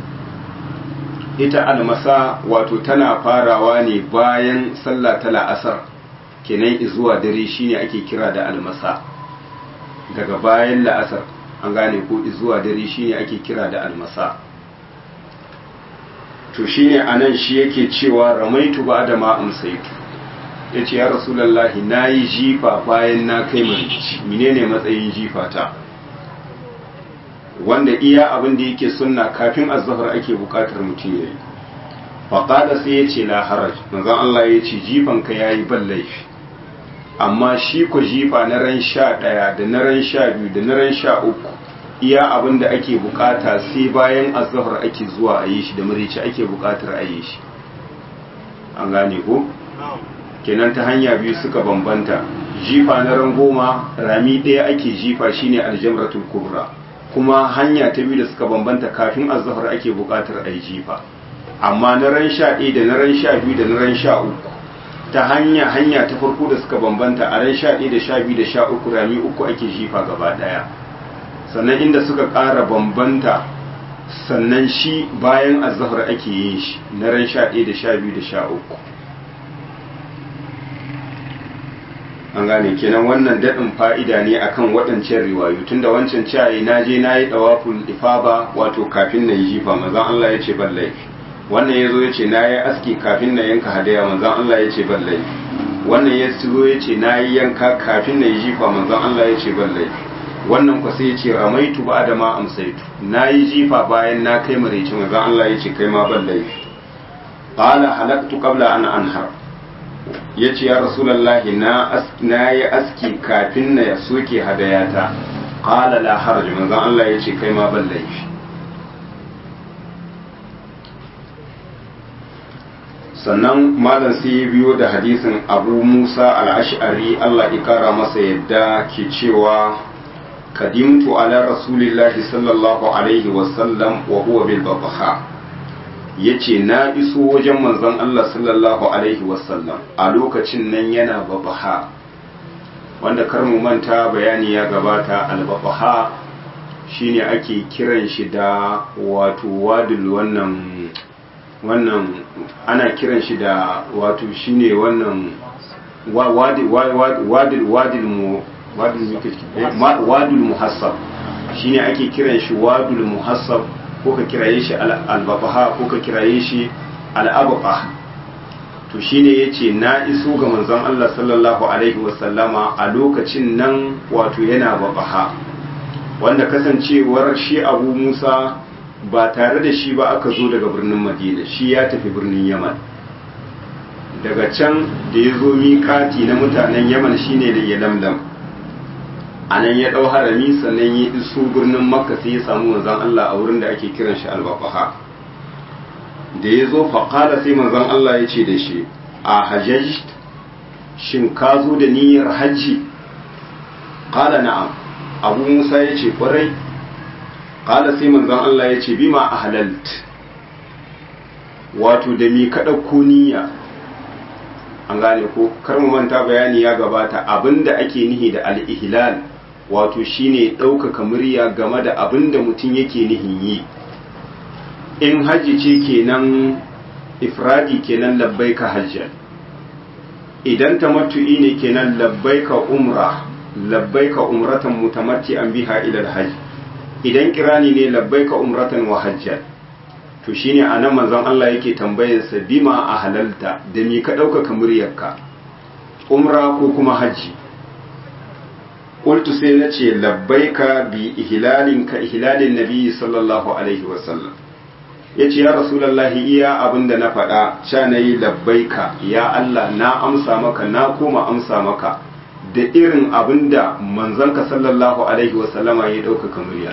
ita almasa wato tana farawa ne bayan sallah ta la'asar kenan zuwa dare shine ake kira da almasa daga bayan la'asar an gane ko zuwa dare shine ake kira da almasa to shine anan shi yake cewa ramaitu ba da ma amsaitu yace ya rasulullahi nayi jifa bayan na kai marici menene matsayin jifa ta wanda iya abin da yake sunna kafin azhar ake bukatar mutum yayi faqala sai yace la haraj manzon Allah yace jifan ka yayi ban laifi amma shi ko jifa na ran sha ɗaya da na ran sha biyu da na ran sha uku iya abin da ake bukata sai bayan azahar ake zuwa a yi shi da marici ake bukatar a yi shi an gane ko kenan ta hanya biyu suka bambanta jifa na ran goma rami ɗaya ake jifa shine aljamratul kubra kuma hanya ta biyu da suka bambanta kafin azahar ake bukatar a yi jifa amma na ran sha ɗaya da na ran sha biyu da na ran sha uku ta hanya hanya ta farko da suka bambanta a ran sha ɗaya da sha biyu da sha uku rami uku ake jifa gaba ɗaya sannan inda suka ƙara bambanta sannan shi bayan azahar ake yin shi na ran sha ɗaya da sha biyu da sha uku an gane kenan wannan daɗin fa'ida ne akan waɗancan riwayu tunda wancan cayi na je na yi ɗawaful ifaba wato kafin na yi jifa mazan Allah ya ce ban laifi wannan ya zo ya ce na yi aski kafin na yanka hadaya manzan Allah ya ce ban laifi wannan ya zo ya ce na yi yanka kafin na yi jifa manzan Allah ya ce ban laifi wannan kwa sai ya ce ramaitu ba da ma amsaitu na yi jifa bayan na kai maraice manzan Allah ya ce kai ma ban laifi qala halaktu qabla an anhar ya ce ya rasulallahi na yi aski kafin na soke hadayata qala la haraj manzan Allah ya ce kai ma ban laifi sannan malam sai ya biyo da hadisin abu musa al'ash'ari allah ikara masa yadda ke cewa kadimtu ala rasulillahi sallallahu alaihi wasallam wa huwa bil babaha ya ce na iso wajen manzon allah sallallahu alaihi wasallam a lokacin nan yana babaha wanda kar mu manta bayani ya gabata al-babaha shine ake kiran shi da wato wadul wannan wannan ana kiran shi da wato shine wannan wadul muhassab shine ake kiran shi wadul muhassab ko ka kiraye shi albabaha ko ka kiraye shi al'abaqa to shine yace na iso ga manzon Allah sallallahu alaihi wasallama a lokacin nan wato yana babaha wanda kasancewar shi Abu Musa ba tare da shi ba aka zo daga birnin madina shi ya tafi birnin yaman daga can da ya zo miƙati na mutanen yaman shine da ya lamlam a nan ya ɗau harami sannan ya iso birnin makka sai ya samu manzon allah a wurin da ake kiran shi albafaha da ya zo faƙala sai manzon allah ya ce da shi a hajjaj shin ka zo da niyyar hajji ƙala na'am abu musa ya ce ƙwarai ƙala sai manzon Allah ya ce bima a halalt wato da mi kaɗa niyya an gane ko kar mu manta bayani ya gabata abinda ake nihi da al-ihlal wato shine ɗaukaka murya game da abinda mutum yake nihin yi in hajji ce kenan ifradi kenan labbaika hajjan idan tamattu'i ne kenan labbaika umra labbaika umratan mutamatti'an biha ila al-hajj idan kirani ne labbaika umratan wa hajjan to shine anan manzon Allah yake tambayar sa bima a halalta da mi ka ɗaukaka muryarka umra ko kuma hajji qultu sai nace labbaika bi ihlalin ka ihlalin nabi sallallahu alaihi wasallam yace ya rasulullahi iya abinda na faɗa sha nayi labbaika ya Allah na amsa maka na koma amsa maka da irin abinda manzanka sallallahu alaihi wasallama ya ɗaukaka murya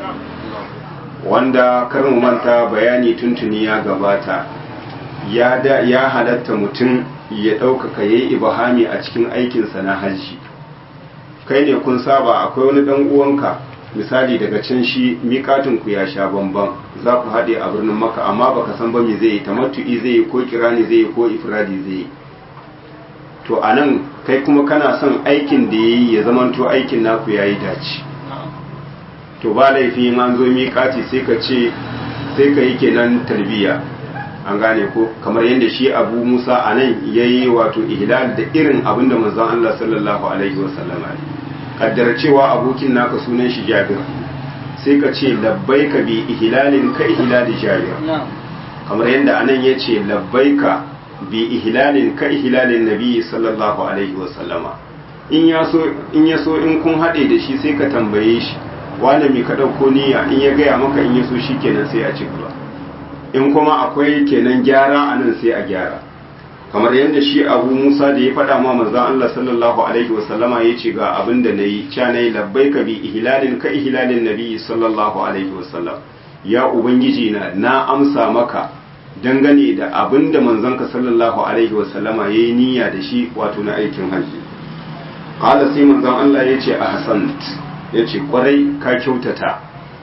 wanda kar mu manta bayani tuntuni ya gabata ya da ya halatta mutum ya ɗaukaka ya yi ibahami a cikin aikinsa na hajji kai ne kun saba akwai wani ɗan uwanka misali daga can shi miƙatinku ya sha bamban za ku haɗe a birnin maka amma baka san ba me zai yi tamattu'i zai yi ko kirani zai yi ko ifradi zai yi to a nan kai kuma kana son aikin da ya yi ya zamanto aikin naku ya yi dace to ba laifi an zo miƙati sai ka ce sai ka yi kenan tarbiyya an gane ko kamar yadda shi abu musa a nan ya yi wato ihlal da irin abin da manzon allah sallallahu alaihi wasallam kaddara cewa abokin naka sunan shi jabir sai ka ce labbaika bi ihlalin ka ihlali jabir kamar yadda anan ya ce labbaika bi ihlalin ka ihlalin nabi sallallahu alaihi wasallama in ya so in ya so in kun haɗe da shi sai ka tambaye shi wanda mai ka ɗauko niyya in ya gaya maka in ya so shi kenan sai a ci gaba in kuma akwai kenan gyara a nan sai a gyara kamar yadda shi abu musa da ya faɗa ma manzan allah sallallahu alaihi wasallama ya ce ga abin da na yi ca na yi labbai ka bi ihlalin ka ihlalin nabi sallallahu alaihi wasallam ya ubangiji na na amsa maka dangane da abin da manzanka sallallahu alaihi wasallama ya yi niyya da shi wato na aikin hajji ƙala sai manzan allah ya ce a hasant ya ce kwarai ka kyautata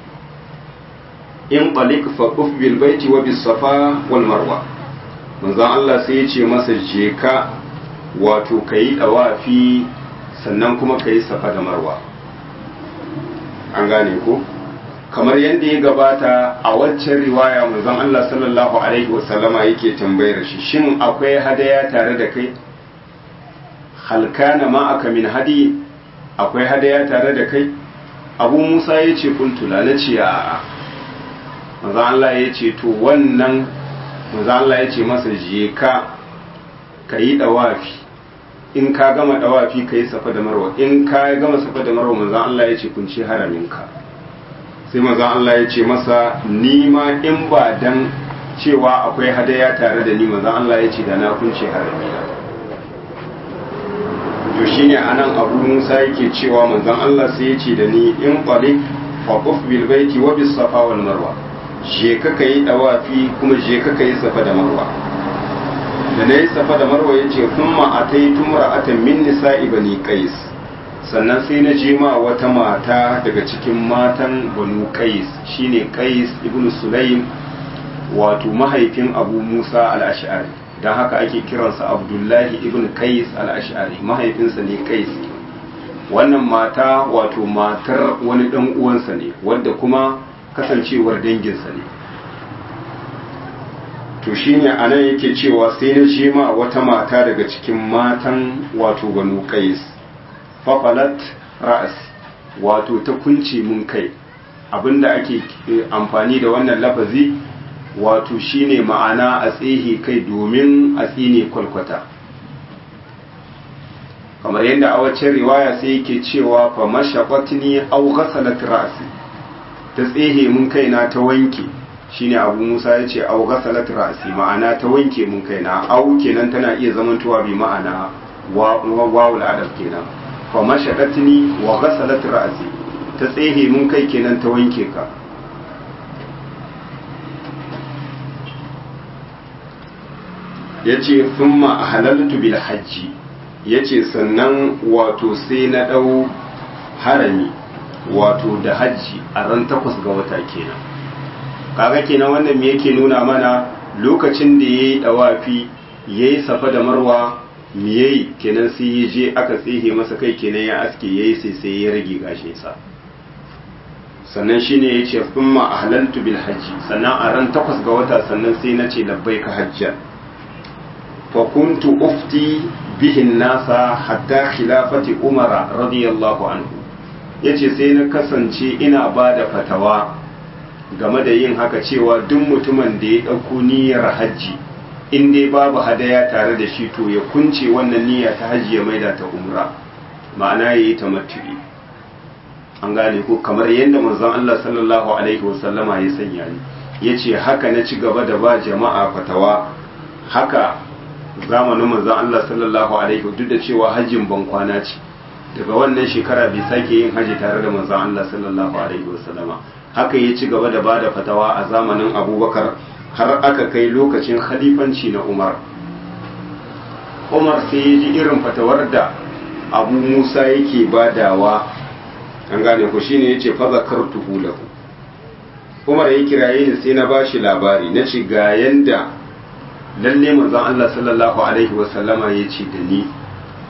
in ɓalik faƙuf bil baiti wa bis safa wal marwa manzon Allah sai ya ce masa je ka wato ka yi ɗawafi sannan kuma ka yi safa da marwa an gane ko kamar yadda ya gabata a waccan riwaya manzon Allah sallallahu alaihi wasallama yake tambayar shi shin akwai hadaya tare da kai halkana ma aka min hadi akwai hadaya tare da kai abu musa ya ce kuntula na ce a manzon Allah ya ce to wannan manzo Allah ya ce masa je ka ka yi dawafi in ka gama dawafi ka yi safa da marwa in ka gama safa da marwa manzo Allah ya ce kunci haraminka sai manzo Allah ya ce masa ni ma in ba dan cewa akwai hadaya tare da ni manzo Allah ya ce da na kunce haramina to shine anan Abu Musa yake cewa manzon Allah sai ya ce da ni in qalik fa quf bil baiti wa bis safa wal marwa je ka ka yi dawafi kuma je ka ka yi safa da marwa da na yi safa da marwa ya ce kuma a ta yi tumra'atan min nisa'i bani qais sannan sai na je ma wata mata daga cikin matan banu qais shine qais ibnu sulaim wato mahaifin abu musa al-ash'ari dan haka ake kiransa abdullahi ibnu qais al-ash'ari mahaifinsa ne qais wannan mata wato matar wani dan uwansa ne wanda kuma kasancewar danginsa ne to shine anan yake cewa sai na je ma wata mata daga cikin matan wato banu qais fafalat ra'as wato ta kunce mun kai abinda ake amfani da wannan lafazi wato shine ma'ana a tsehe kai domin a tsine kwalkwata kamar yadda a wacce riwaya sai yake cewa fa mashaqatni aw ghasalat ra'si ta tsehe mun kaina ta wanke shine abu musa ya ce au ghasalat ra'si ma'ana ta wanke mun kaina au kenan tana iya zamantowa bi ma'ana wawul adab kenan fa mashadatni wa ghasalat ra'si ta tsehe mun kai kenan ta wanke ka yace thumma halaltu bil hajji yace sannan wato sai na dau harami wato da hajji a ran takwas ga wata kenan kaga kenan wannan me yake nuna mana lokacin da yayi dawafi yayi safa da marwa me yayi kenan sai ya je aka tsihe masa kai kenan ya aske yayi sai sai ya rage gashin sa sannan shine yace thumma ahlaltu bil hajji sannan a ran takwas ga wata sannan sai nace labbaika hajjan fa kuntu ufti bihin nasa hatta khilafati umara radiyallahu anhu ya ce sai na kasance ina ba da fatawa game da yin haka cewa duk mutumin da ya ɗauko niyyar hajji in dai babu hadaya tare da shi to ya kunce wannan niyya ta hajji ya maida ta umra ma'ana ya yi ta matu'i an gane ko kamar yadda manzon Allah sallallahu alaihi wasallama ya sanya ni ya ce haka na ci gaba da ba jama'a fatawa haka zamanin manzon Allah sallallahu alaihi duk da cewa hajjin ban kwana ce daga wannan shekara bai sake yin haji tare da manzon Allah sallallahu alaihi wasallama haka ya ci gaba da bada fatawa a zamanin Abubakar har aka kai lokacin khalifanci na Umar Umar sai ya ji irin fatawar da Abu Musa yake badawa an gane ku shine yace fa zakartuhu lahu Umar ya kiraye ni sai na bashi labari na ce ga yanda lalle manzon Allah sallallahu alaihi wasallama ya ce da ni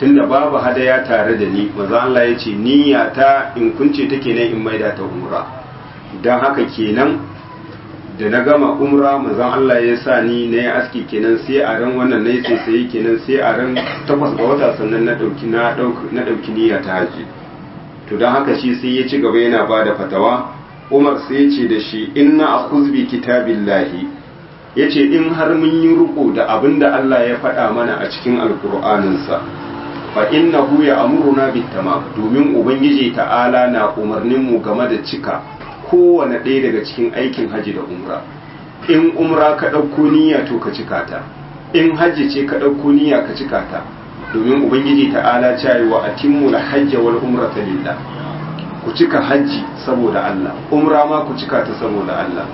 tunda babu hadaya tare da ni manzon Allah ya ce niyya ta in kunce take ne in maida ta umra dan haka kenan da na gama umra manzon Allah ya sa ni na yi aski kenan sai a ran wannan na yi sai kenan sai a ran takwas ga wata sannan na ɗauki na ɗauki niyya ta haji to don haka shi sai ya ci gaba yana ba da fatawa umar sai ya ce da shi inna a kuzbi kitabillahi ya ce in har mun yi riko da abin da Allah ya faɗa mana a cikin alkur'aninsa fa innahu ya amuruna bittamam domin ubangiji ta'ala na umarnin mu game da cika kowane ɗaya daga cikin aikin haji da umra in umra ka ɗauko niyya to ka cika ta in hajji ce ka ɗauko niyya ka cika ta domin ubangiji ta'ala cewa wa atimmu la hajja wal umrata lillah ku cika hajji saboda Allah umra ma ku cika ta saboda Allah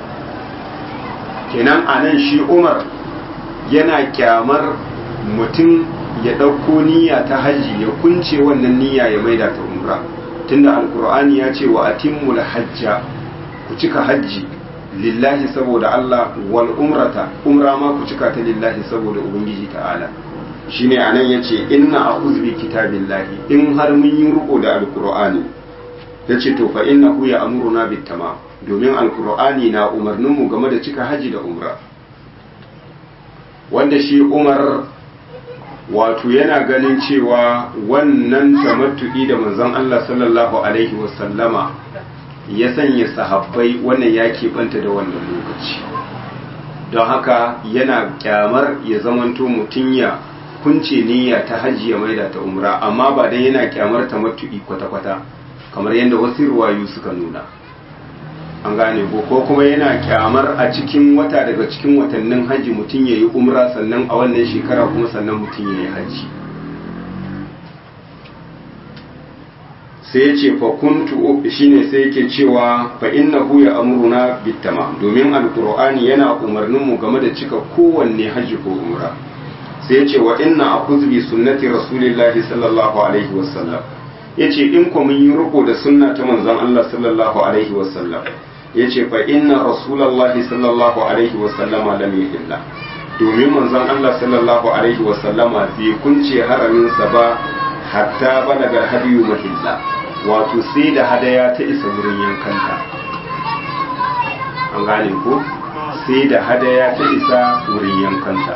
kenan anan shi Umar yana kyamar mutum ya ɗauko niyya ta hajji ya kunce wannan niyya ya maida ta umra tunda alkur'ani ya ce wa atimmul hajja ku cika hajji lillahi saboda Allah wal umrata umra ma ku cika ta lillahi saboda ubangiji ta'ala shine anan yace inna a'udhu bi kitabillahi in har mun yi riko da alkur'ani yace to fa innahu ya'muruna bit tamam domin alkur'ani na umarnin mu game da cika haji da umra wanda shi Umar wato yana ganin cewa wannan tamattu'i da manzon Allah sallallahu alaihi wasallama ya sanya sahabbai wannan ya keɓanta da wannan lokaci don haka yana kyamar ya zamanto mutum ya kunce niyya ta hajji ya maida ta umra amma ba dan yana kyamar tamattu'i kwata-kwata kamar yadda wasu ruwayu suka nuna an gane ko ko kuma yana kyamar a cikin wata daga cikin watannin hajji mutum ya yi umra sannan a wannan shekara kuma sannan mutum ya yi hajji sai ya ce fakuntu shine sai yake cewa fa innahu ya amuruna bitama domin alqur'ani yana umarnin mu game da cika kowanne hajji ko umra sai ya ce wa inna akuz bi sunnati rasulillahi sallallahu alaihi wasallam yace in ko mun yi riko da sunna ta manzon Allah sallallahu alaihi wasallam yace fa inna rasulullahi sallallahu alaihi wasallama lam yuhilla domin manzon Allah sallallahu alaihi wasallama bai kunce haramin sa ba hatta balaga hadiyu mahilla wato sai da hadaya ta isa wurin yankanta an gane ko sai da hadaya ta isa wurin yankanta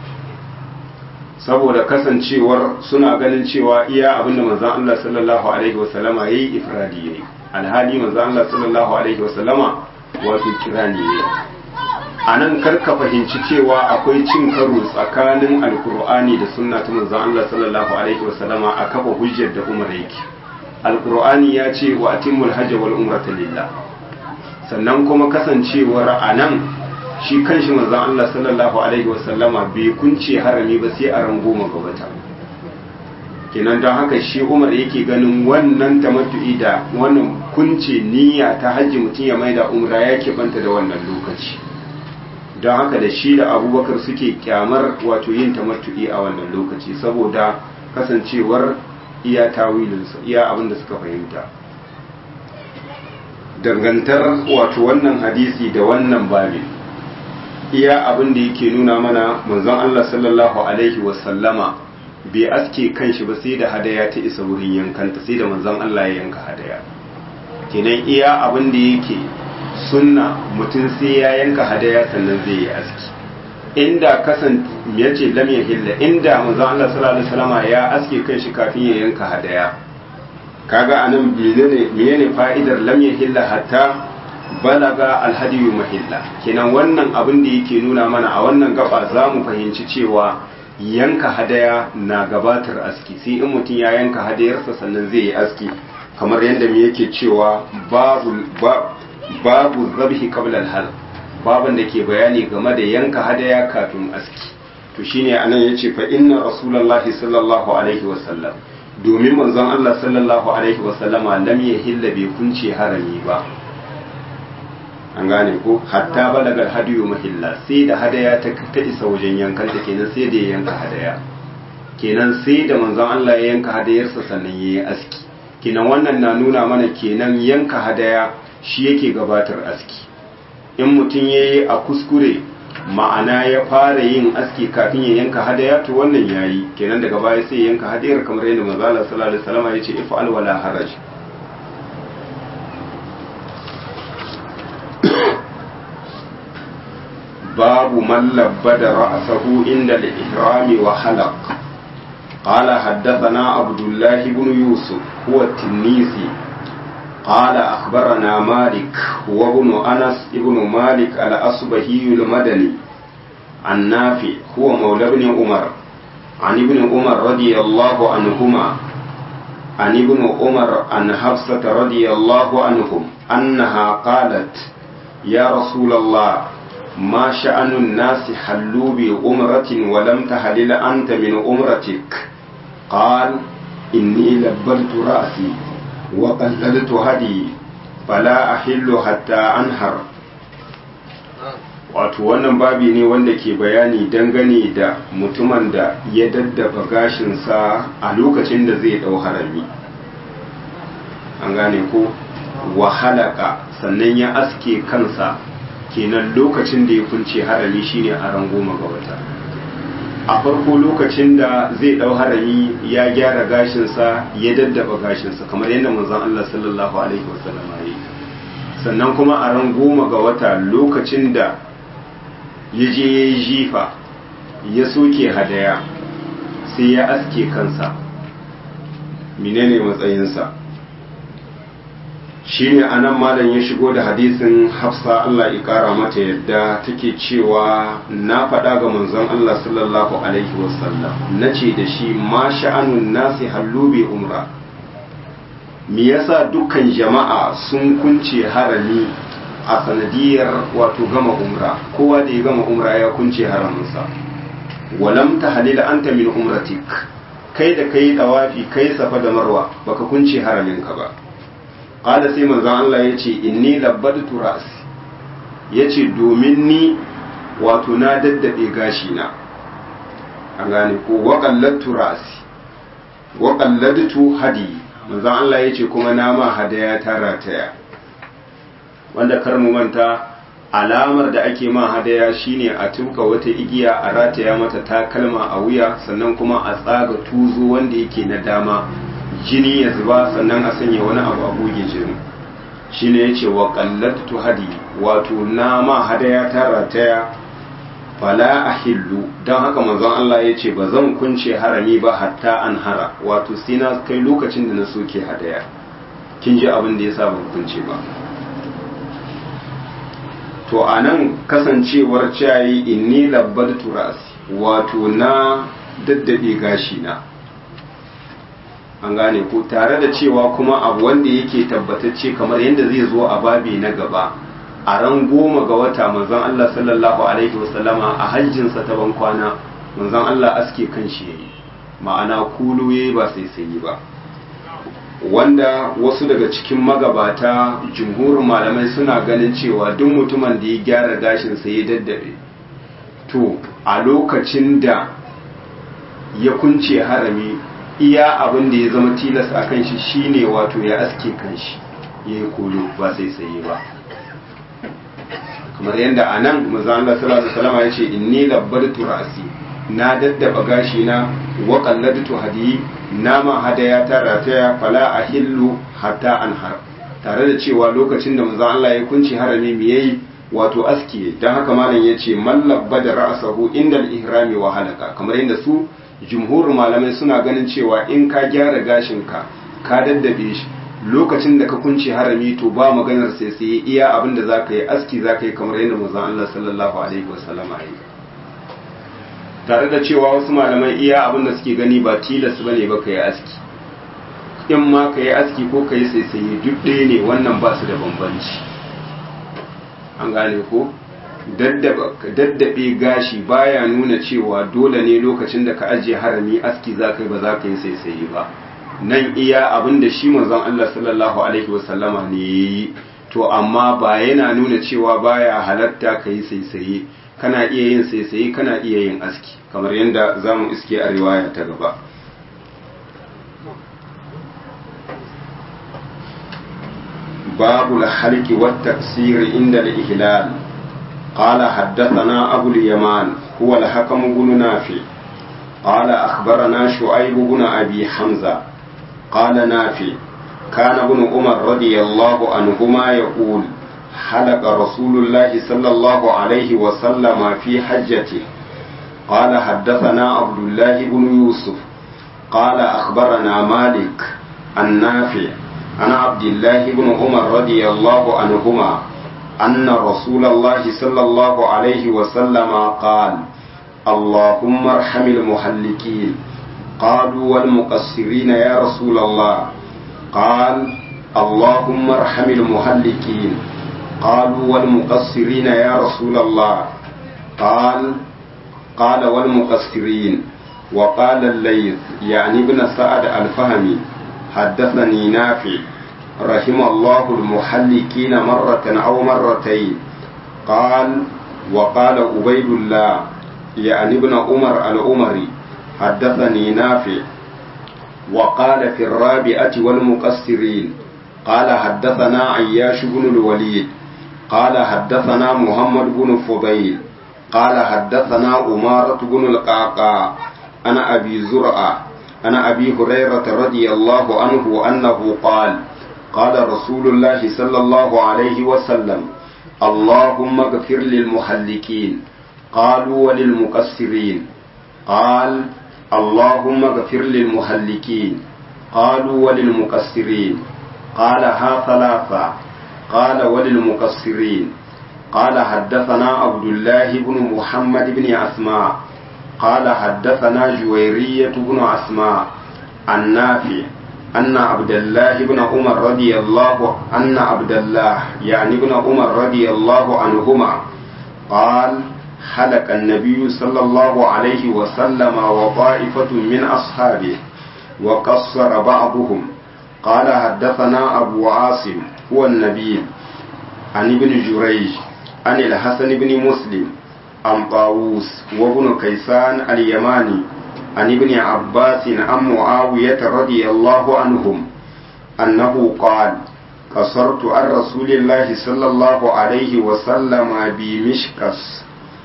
saboda kasancewar suna ganin cewa iya abinda manzon Allah sallallahu alaihi wasallama yayi ifradi yayi alhali manzon Allah sallallahu alaihi wasallama wato kirani yayi anan karka fahimci cewa akwai cin karo tsakanin alkur'ani da sunna ta manzon Allah sallallahu alaihi wasallama a kafa hujjar da Umar yake alkur'ani ya ce wa atimmul hajj wal umrata lillah sannan kuma kasancewar anan shi kanshi manzon Allah sallallahu alaihi wasallama bai kunce harami ba sai a ran goma ga wata kenan don haka shi Umar yake ganin wannan tamattu'i da wannan kunce niyya ta hajji mutum ya maida umra ya banta da wannan lokaci don haka da shi da abubakar suke kyamar wato yin tamattu'i a wannan lokaci saboda kasancewar iya tawilinsa iya abin da suka fahimta dangantar wato wannan hadisi da wannan babin iya abin da yake nuna mana manzon Allah sallallahu alaihi wasallama bai aske kanshi ba sai da hadaya ta isa wurin yankanta sai da manzon Allah ya yanka hadaya kenan iya abin da yake sunna mutum sai ya yanka hadaya sannan zai yi aski inda kasan ya ce lam ya hilla inda manzon Allah sallallahu alaihi wasallama ya aske kanshi kafin ya yanka hadaya kaga anan menene menene fa'idar lam ya hilla hatta balaga alhadiyu mahilla kenan wannan abin da yake nuna mana a wannan gaba za mu fahimci cewa yanka hadaya na gabatar aski sai in mutum ya yanka hadayarsa sannan zai yi aski kamar yadda mu yake cewa babu babu zabhi qabla al baban da ke bayani game da yanka hadaya kafin aski to shine anan yace fa inna rasulullahi sallallahu alaihi wasallam domin manzon Allah sallallahu alaihi wasallama lam yahilla bai kunce harami ba an gane ko hatta balagar hadiyu mahilla sai da hadaya ta ta isa wajen yankan ta kenan sai da ya yanka hadaya kenan sai da manzon Allah ya yanka hadayarsa sannan ya yi aski kenan wannan na nuna mana kenan yanka hadaya shi yake gabatar aski in mutum ya yi a kuskure ma'ana ya fara yin aski kafin ya yanka hadaya to wannan yayi kenan daga baya sai ya yanka hadayar kamar yadda manzo Allah sallallahu alaihi wasallam ya ce if'al wala haraj babu man labbada ra'sahu inda al-ihram wa halaq قال حدثنا عبد الله بن يوسف هو التنيسي قال أخبرنا مالك هو ابن أنس ابن مالك الأصبهي المدني عن نافع هو مولى ابن عمر عن ابن عمر رضي الله عنهما عن ابن عمر عن حفصة رضي الله عنهم أنها قالت يا رسول الله ما شأن الناس حلوا بأمرة ولم تحلل أنت من أمرتك قال إني لبلت رأسي وقللت هدي فلا أحل حتى أنهر wato wannan babi ne wanda ke bayani dangane da mutumin da ya daddafa gashinsa a lokacin da zai dau harami an gane ko wahalaka sannan ya aske kansa kenan lokacin da ya kunce harami shine a ran goma ga wata a farko lokacin da zai dau harami ya gyara gashinsa ya daddaba gashinsa kamar yadda manzon Allah sallallahu alaihi wasallam ya sannan kuma a ran goma ga wata lokacin da ya je ya yi jifa ya soke hadaya sai ya aske kansa menene matsayinsa shine anan malam ya shigo da hadisin hafsa Allah ya kara mata yadda take cewa na faɗa ga manzon Allah sallallahu alaihi wasallam na ce da shi ma sha'anun nasi hallubi umra me yasa dukkan jama'a sun kunce harami a sanadiyar wato gama umra kowa da ya gama umra ya kunce haraminsa walam ta halila anta min umratik kai da kai dawafi kai safa da marwa baka kunce haraminka ba qala sai manzon Allah yace inni labbadtu ra'si yace domin ni wato na daddabe gashi na an gane ko wa qallatu ra'si wa qalladtu hadi manzon Allah yace kuma na ma hadaya ta rataya wanda kar mu manta alamar da ake ma hadaya shine a tuka wata igiya a rataya mata takalma a wuya sannan kuma a tsaga tuzo wanda yake na dama jini ya zuba sannan a sanya wani abu a goge jini shine yace wa qallatu hadi wato na ma hadaya ta rataya fala ahillu dan haka manzon Allah yace ba zan kunce harami ba hatta an hara wato sai na kai lokacin da na soke hadaya kin ji abin da yasa ban kunce ba to a nan kasancewar cayi inni labbadtu ra'si wato na daddabe gashi na an gane ko tare da cewa kuma abu wanda yake tabbatacce kamar yadda zai zo a babi na gaba a ran goma ga wata manzon Allah sallallahu alaihi wasallama a hajjinsa ta ban kwana manzon Allah aske kan shi yayi ma'ana kulu yayi ba sai sai ba wanda wasu daga cikin magabata jumhurin malamai suna ganin cewa duk mutumin da ya gyara gashinsa ya daddabe to a lokacin da ya kunce harami iya abin da ya zama tilas a kan shi shine wato ya aske kan shi ya yi kolo ba sai sai ba kamar yadda a nan maza'ala salatu salama ya ce inni labbadtu ra'asi na daddaba gashi na wa qalladtu hadiyi nama hadaya ta rataya fala ahillu hatta anhar tare da cewa lokacin da manzo Allah ya kunci harami me yayi wato aski dan haka malam yace man labbada ra'sahu indal ihrami wa halaka kamar yadda su jumhurin malamai suna ganin cewa in ka gyara gashin ka ka daddabe shi lokacin da ka kunci harami to ba maganar sai sai iya abin da zaka yi aski zaka yi kamar yadda manzo Allah sallallahu alaihi wasallam ya yi tare da cewa wasu malamai iya abin da suke gani ba tilas bane ba ka yi aski in ma ka yi aski ko ka yi saisaye duk ɗaya ne wannan ba su da bambanci an gane ko daddabe gashi baya nuna cewa dole ne lokacin da ka ajiye harami aski za ka yi ba za ka yi saisaye ba nan iya abin da shi manzon Allah sallallahu alaihi wasallama ne yayi to amma ba yana nuna cewa baya halatta ka yi saisaye kana iya yin saisaye kana iya yin aski kamar yadda za mu iske a riwaya ta gaba babu halki wa tafsir inda al-ihlal قال حدثنا أبو اليمان هو الحكم بن نافع قال أخبرنا شعيب بن أبي حمزة قال نافع كان ابن عمر رضي الله عنهما يقول حلق رسول الله صلى الله عليه وسلم في حجته قال حدثنا عبد الله بن يوسف قال أخبرنا مالك النافع عن عبد الله بن عمر رضي الله عنهما أن رسول الله صلى الله عليه وسلم قال اللهم ارحم المحلقين قالوا والمقصرين يا رسول الله قال اللهم ارحم المحلقين قالوا والمقصرين يا رسول الله قال قال والمقصرين وقال الليث يعني ابن سعد الفهمي حدثني نافع رحم الله المحلقين مرة أو مرتين قال وقال عبيد الله يعني ابن عمر العمري حدثني نافع وقال في الرابعة والمقصرين قال حدثنا عياش بن الوليد قال حدثنا محمد بن فضيل قال حدثنا أمارة بن القعقاع أنا أبي زرعة أنا أبي هريرة رضي الله عنه أنه قال قال رسول الله صلى الله عليه وسلم اللهم اغفر للمحلقين قالوا وللمقصرين قال اللهم اغفر للمحلقين قالوا وللمقصرين قالها ثلاثة قال وللمقصرين قال حدثنا عبد الله بن محمد بن أسماء قال حدثنا جويرية بن أسماء النافع أن عبد الله بن عمر رضي الله أن عبد الله يعني ابن عمر رضي الله عنهما قال حلق النبي صلى الله عليه وسلم وطائفة من أصحابه وقصر بعضهم قال حدثنا أبو عاصم هو النبي عن ابن جريج عن الحسن بن مسلم عن طاووس وابن كيسان اليماني عن ابن عباس عن معاوية رضي الله عنهم أنه قال قصرت عن رسول الله صلى الله عليه وسلم بمشكس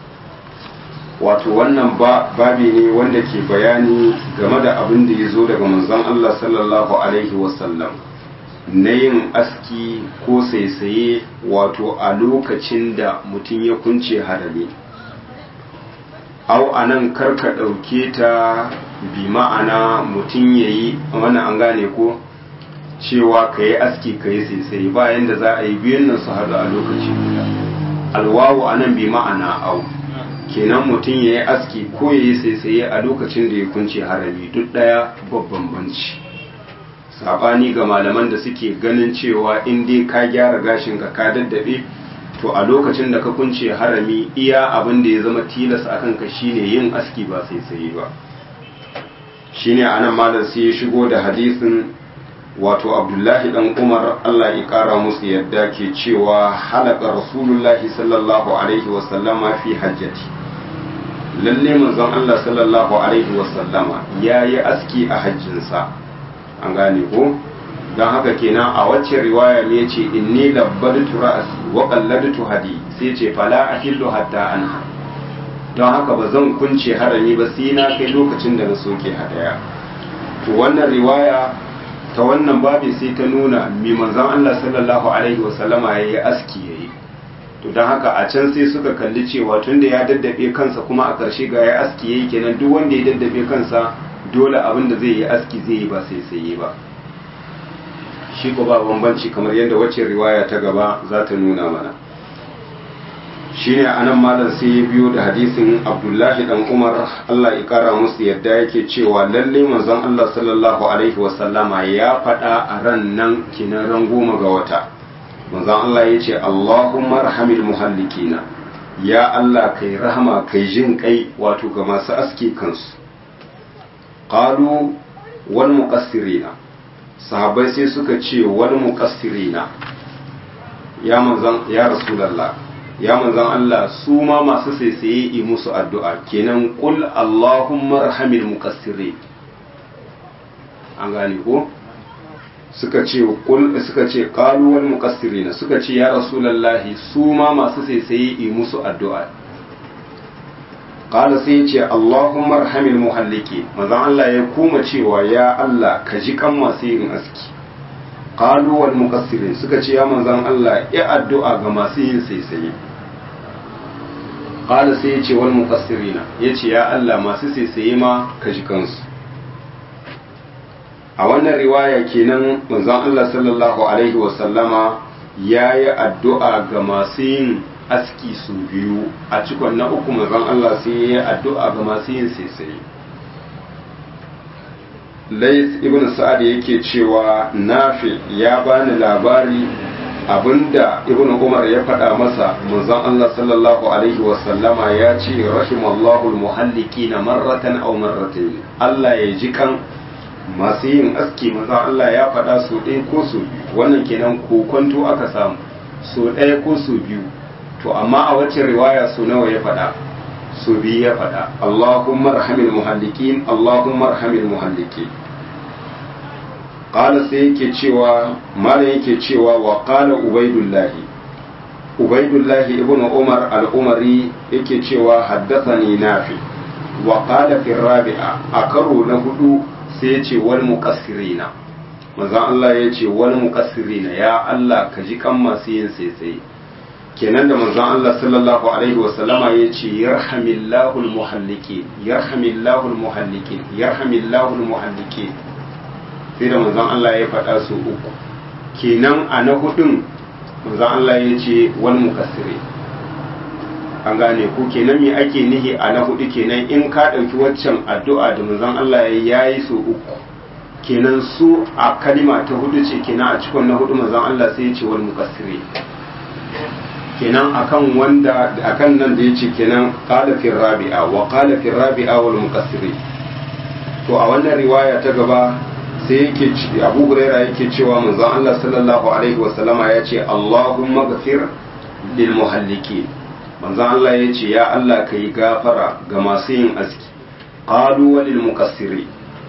wato wannan babi ne wanda ke bayani game da abin da ya zo daga manzon Allah sallallahu alaihi wasallam na yin aski ko saisaye wato a lokacin da mutum ya kunce harami au a nan karka ɗauke ta bi ma'ana mutum ya yi wani an gane ko cewa ka yi aski ka yi saisaye bayan da za a yi biyun nan su haɗu a lokaci guda alwawu a nan bi ma'ana au kenan mutum ya yi aski ko ya yi saisaye a lokacin da ya kunce harami duk ɗaya babban banci saɓani ga malaman da suke ganin cewa in dai ka gyara gashin ka ka daddabe to a lokacin da ka kunce harami iya abin da ya zama tilas a kanka shine yin aski ba saisaye ba shine anan malam sai ya shigo da hadisin wato abdullahi dan umar allah ya kara musu yadda ke cewa halaka rasulullahi sallallahu alaihi wasallama fi hajjati lalle manzon allah sallallahu alaihi wasallama ya yi aski a hajjinsa an gane ko don haka kenan a wacce riwaya me ce inni labbadtu ra'si wa qalladtu hadi sai ce fala ahillu hatta anha don haka ba zan kunce harami ba sai na kai lokacin da na soke hadaya to wannan riwaya ta wannan babi sai ta nuna mi manzon Allah sallallahu alaihi wasallama yayi aski yayi to don haka a can sai suka kalli cewa tunda ya daddabe kansa kuma a ƙarshe ga ya aski yayi kenan duk wanda ya daddabe kansa dole abin da zai yi aski zai yi ba sai sai ba shi ko ba bambanci kamar yadda wacce riwaya ta gaba za ta nuna mana shine anan malam sai ya biyo da hadisin abdullahi dan umar allah ya kara musu yadda yake cewa lalle manzon allah sallallahu alaihi wasallama ya faɗa a ran nan kinan ran goma ga wata manzon allah ya ce allahumma rahamil muhallikina ya allah kai rahama kai jin kai wato ga masu aski kansu qalu wal muqassirina sahabbai sai suka ce wal muqassirina ya manzon ya rasulullah ya manzon Allah su ma masu saisaye yi musu addu'a kenan qul allahumma arhamil muqassirin an gane ko suka ce kul suka ce qalu wal muqassirina suka ce ya rasulullahi su ma masu saisaye yi musu addu'a qala sai ce Allahumma arhamil muhalliki manzon Allah ya kuma cewa ya Allah ka ji kan masu yin aski qalu wal muqassirin suka ce ya manzon Allah ya addu'a ga masu yin saisaye qala sai ya ce wal muqassirina yace ya Allah masu saisaye ma ka ji kansu a wannan riwaya kenan manzon Allah sallallahu alaihi wa sallama yayi addu'a ga masu yin aski su biyu a cikon na uku manzon Allah sai yayi addu'a ga masu yin saisaye Lais ibn Sa'ad yake cewa Nafi ya bani labari abinda Ibn Umar ya faɗa masa manzon Allah sallallahu alaihi wa sallama ya ce rahimallahu almuhallikina marratan aw marratayn Allah ya ji kan masu yin aski manzon Allah ya faɗa su ɗaya ko su biyu wannan kenan kokonto aka samu so ɗaya ko su biyu to amma a wacce riwaya su nawa ya faɗa su biyu ya faɗa Allahumma arhamil muhallikin Allahumma arhamil muhallikin qala sai yake cewa malam yake cewa wa qala ubaidullahi ubaidullahi ibn umar al-umari yake cewa haddathani nafi wa qala fi rabi'a a karo na hudu sai ya ce wal muqassirina manzon Allah ya ce wal muqassirina ya Allah ka ji kan masu yin sai kenan da manzon Allah sallallahu alaihi wa sallama ya ce yarhamillahu almuhallikin yarhamillahu almuhallikin yarhamillahu almuhallikin sai da manzon Allah ya faɗa su uku kenan a na hudun manzon Allah ya ce wal mukassiri an gane ku kenan me ake nihi a na hudu kenan in ka ɗauki waccan addu'a da manzon Allah ya yi su uku kenan su a kalima ta hudu ce kenan a cikin na hudu manzon Allah sai ya ce wal mukassiri kenan akan wanda akan nan da yace kenan qala fi rabi'a wa qala fi rabi'a wal muqassiri to a wannan riwaya ta gaba sai yake Abu Huraira yake cewa manzon Allah sallallahu alaihi wa sallama yace Allahumma ghafir lil muhalliki manzon Allah yace ya Allah kai gafara ga masu yin aski qalu walil muqassiri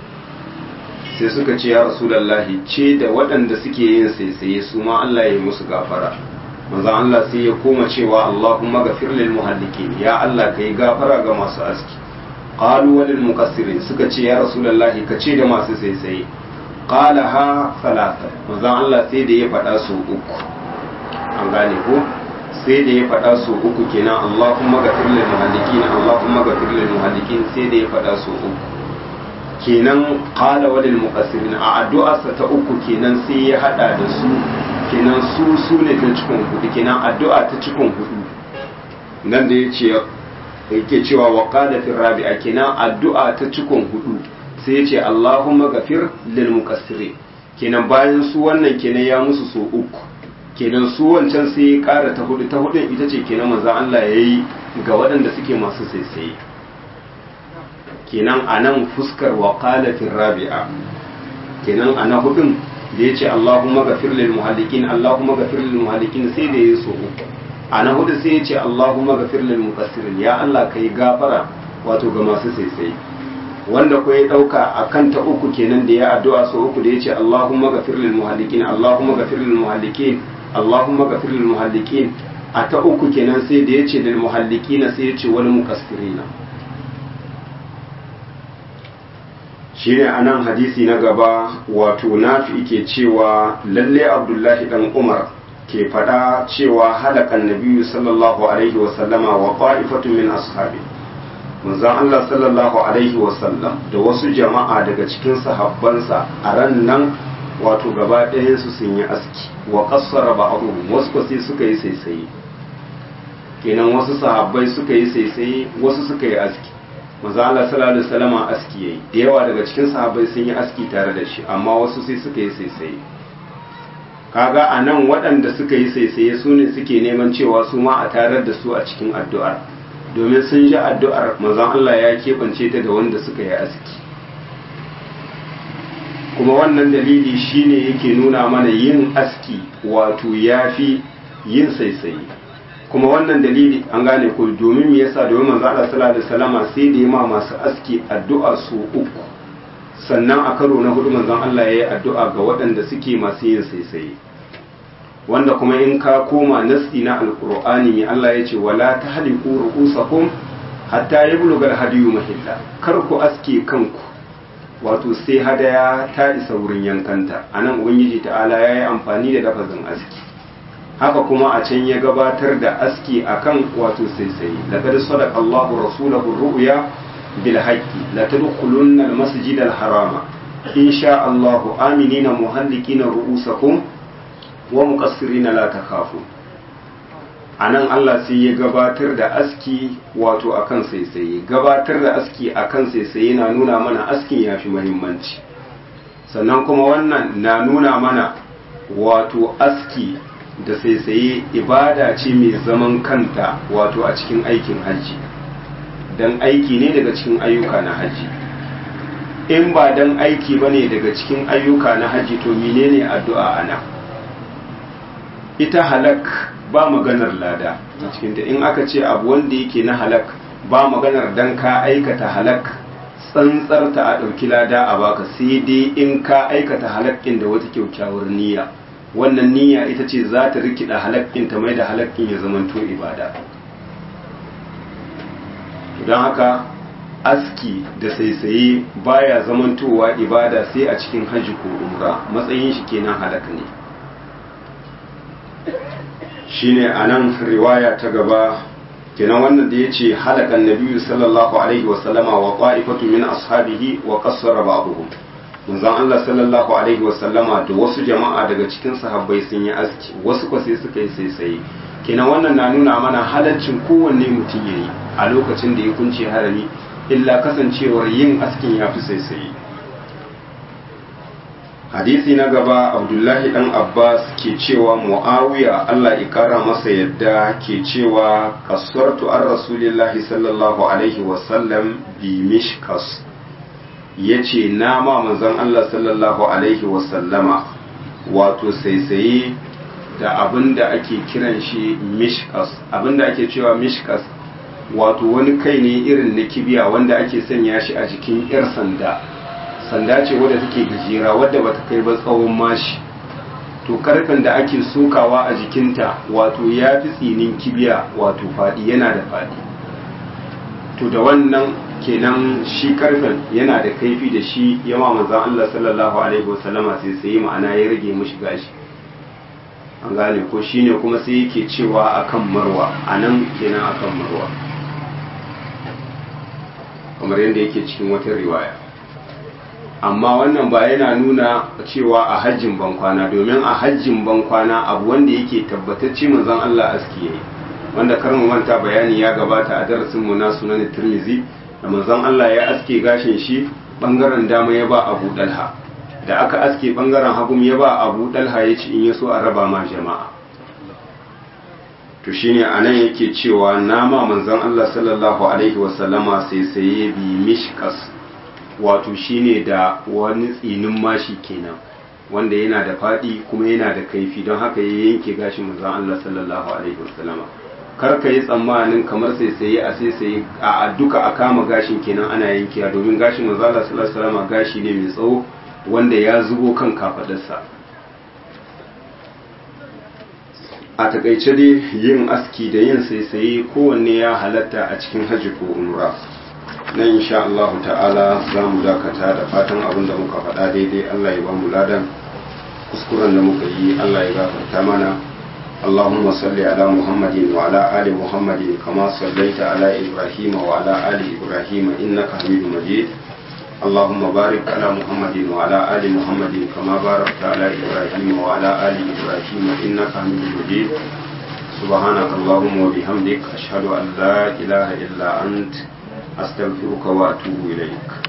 sai suka ce ya rasulullahi ce da waɗanda suke yin saisaye su ma Allah ya yi musu gafara manzo Allah sai ya koma cewa Allahumma ghafir lil muhallikin ya Allah kai gafara ga masu aski qalu walil muqassirin suka ce ya rasulullahi ka ce da masu saisaye qala ha salata manzo Allah sai da ya faɗa su uku an gane ko sai da ya faɗa su uku kenan Allahumma ghafir lil muhallikin Allahumma ghafir lil muhallikin sai da ya faɗa su uku kenan qala walil muqassirin a addu'arsa ta uku kenan sai ya hada da su kenan su su ne ta cikin hudu kenan addu'a ta cikin hudu nan da ya ce yake cewa wa qala fi rabi'a kenan addu'a ta cikin hudu sai ya ce Allahumma ghafir lil muqassirin kenan bayan su wannan kenan ya musu so uku kenan su wancan sai ya kara ta hudu ta hudun ita ce kenan manzo Allah yayi ga waɗanda suke masu saisaye kenan anan fuskar wa qala fi rabi'a kenan ana hudun da ya ce Allahumma gafir lil muhallikin Allahumma gafir lil muhallikin sai da ya so uku a na hudu sai ya ce Allahumma gafir lil muqassirin ya Allah kai gafara wato ga masu saisai wanda ko ya dauka akan ta uku kenan da ya addu'a so uku da ya ce Allahumma gafir lil muhallikin Allahumma gafir lil muhallikin Allahumma gafir lil muhallikin a ta uku kenan sai da ya ce lil muhallikin sai ya ce wal muqassirina shine anan hadisi na gaba wato nafi ke cewa lalle abdullahi dan umar ke fada cewa halakan nabiyu sallallahu alaihi wasallama wa qa'ifatu min ashabi manzon Allah sallallahu alaihi wasallam da wasu jama'a daga cikin sahabbansa a ran nan wato gaba ɗayan su sun yi aski wa qassara ba'dhum wasu ko sai suka yi saisaye kenan wasu sahabbai suka yi saisaye wasu suka yi aski manzo Allah sallallahu alaihi wasallam aski yayi da yawa daga cikin sahabbai sun yi aski tare da shi amma wasu sai suka yi saisaye kaga a nan waɗanda suka yi saisaye su ne suke neman cewa su ma a tarar da su a cikin addu'ar domin sun ji addu'ar manzon Allah ya keɓance ta da wanda suka yi aski kuma wannan dalili shine yake nuna mana yin aski wato yafi yin saisaye kuma wannan dalili an gane ko domin me yasa domin manzo Allah sallallahu alaihi wasallama sai da ma masu aski addu'a su uku sannan a karo na hudu manzon Allah ya yi addu'a ga waɗanda suke masu yin saisaye wanda kuma in ka koma nasti na alkur'ani ne Allah ya ce wala ta haliku ru'usakum hatta yablugal hadiyu mahilla kar ku aske kanku wato sai hadaya ta isa wurin yankanta anan ubangiji ta'ala ya yi amfani da lafazin aski haka kuma a can ya gabatar da aski akan wato saisaye laqad sadaqa Allahu rasulahu ru'ya bil haqqi la tadkhulunna al masjid al harama insha Allahu aminina muhallikina ru'usakum wa muqassirina la takhafu anan Allah sai ya gabatar da aski wato akan saisaye gabatar da aski akan saisaye na nuna mana askin yafi muhimmanci sannan kuma wannan na nuna mana wato aski da saisaye ibada ce mai zaman kanta wato a cikin aikin hajji dan aiki ne daga cikin ayyuka na hajji in ba dan aiki bane daga cikin ayyuka na hajji to menene addu'a ana ita halak ba maganar lada a cikinta in aka ce abu wanda yake na halak ba maganar dan ka aikata halak tsantsarta a ɗauki lada a baka sai dai in ka aikata halakkin da wata kyaukyawar niyya wannan niyya ita ce za ta rikida halakkin ta mai da halakkin ya zamanto ibada don haka aski da saisaye baya zamantowa ibada sai a cikin hajji ko umra matsayin shi kenan halak ne shine anan riwaya ta gaba kenan wannan da yace halakan nabiyyu sallallahu alaihi wa sallama wa qa'ifatu min ashabihi wa qassara ba'dhum manzon Allah sallallahu alaihi wa sallama da wasu jama'a daga cikin sahabbai sun yi aski wasu ko sai suka yi saisaye kenan wannan na nuna mana halaccin kowanne mutum yayi a lokacin da ya kunce harami illa kasancewar yin askin ya fi saisaye hadisi na gaba abdullahi dan abbas ke cewa muawiya allah ikara masa yadda ke cewa kasuwartu an rasulillahi sallallahu alaihi wasallam bi mishkas ya ce na ma manzon allah sallallahu alaihi wasallama wato saisaye da abin da ake kiran shi mishkas abin da ake cewa mishkas wato wani kai ne irin na kibiya wanda ake sanya shi a jikin 'yar sanda sanda ce wadda take gajera wadda bata kai ba tsawon mashi to karfen da ake sokawa a jikinta wato ya fi tsinin kibiya wato faɗi yana da faɗi to da wannan kenan shi karfen yana da kaifi da shi yawa manzan Allah sallallahu alaihi wasallama sai sai ma'ana ya rage mishi gashi an gane ko shine kuma sai yake cewa akan marwa anan kenan akan marwa kamar yadda yake cikin wata riwaya amma wannan ba yana nuna cewa a hajjin bankwana domin a hajjin bankwana abu wanda yake tabbatacce manzon Allah aski yayi wanda kar mu manta bayani ya gabata a darasin mu na sunan Tirmidhi da manzon Allah ya aske gashin shi bangaren dama ya ba Abu Dalha da aka aske bangaren hagu ya ba Abu Dalha ya ci in ya so a raba ma jama'a to shine anan yake cewa nama manzon Allah sallallahu alaihi wasallama sai saye bi mishkas wato shine da wani tsinin mashi kenan wanda yana da faɗi kuma yana da kaifi don haka ya yanke gashin manzon Allah sallallahu alaihi wasallama kar ka yi tsammanin kamar sai sai a sai sai a duka a kama gashin kenan ana yankewa domin gashin manzon Allah sallallahu alaihi wasallama gashi ne mai tsawo wanda ya zubo kan kafadarsa a takaice dai yin aski da yin saisaye kowanne ya halatta a cikin hajji ko umra nan insha Allah ta'ala za mu dakata da fatan abin da muka faɗa daidai Allah ya ba mu ladan kuskuren da muka yi Allah ya gafarta mana اللهم صل على محمد وعلى آل محمد كما صليت على إبراهيم وعلى آل إبراهيم إنك حميد مجيد اللهم بارك على محمد وعلى آل محمد كما باركت على إبراهيم وعلى آل إبراهيم إنك حميد مجيد سبحانك اللهم وبحمدك أشهد أن لا إله إلا أنت أستغفرك وأتوب إليك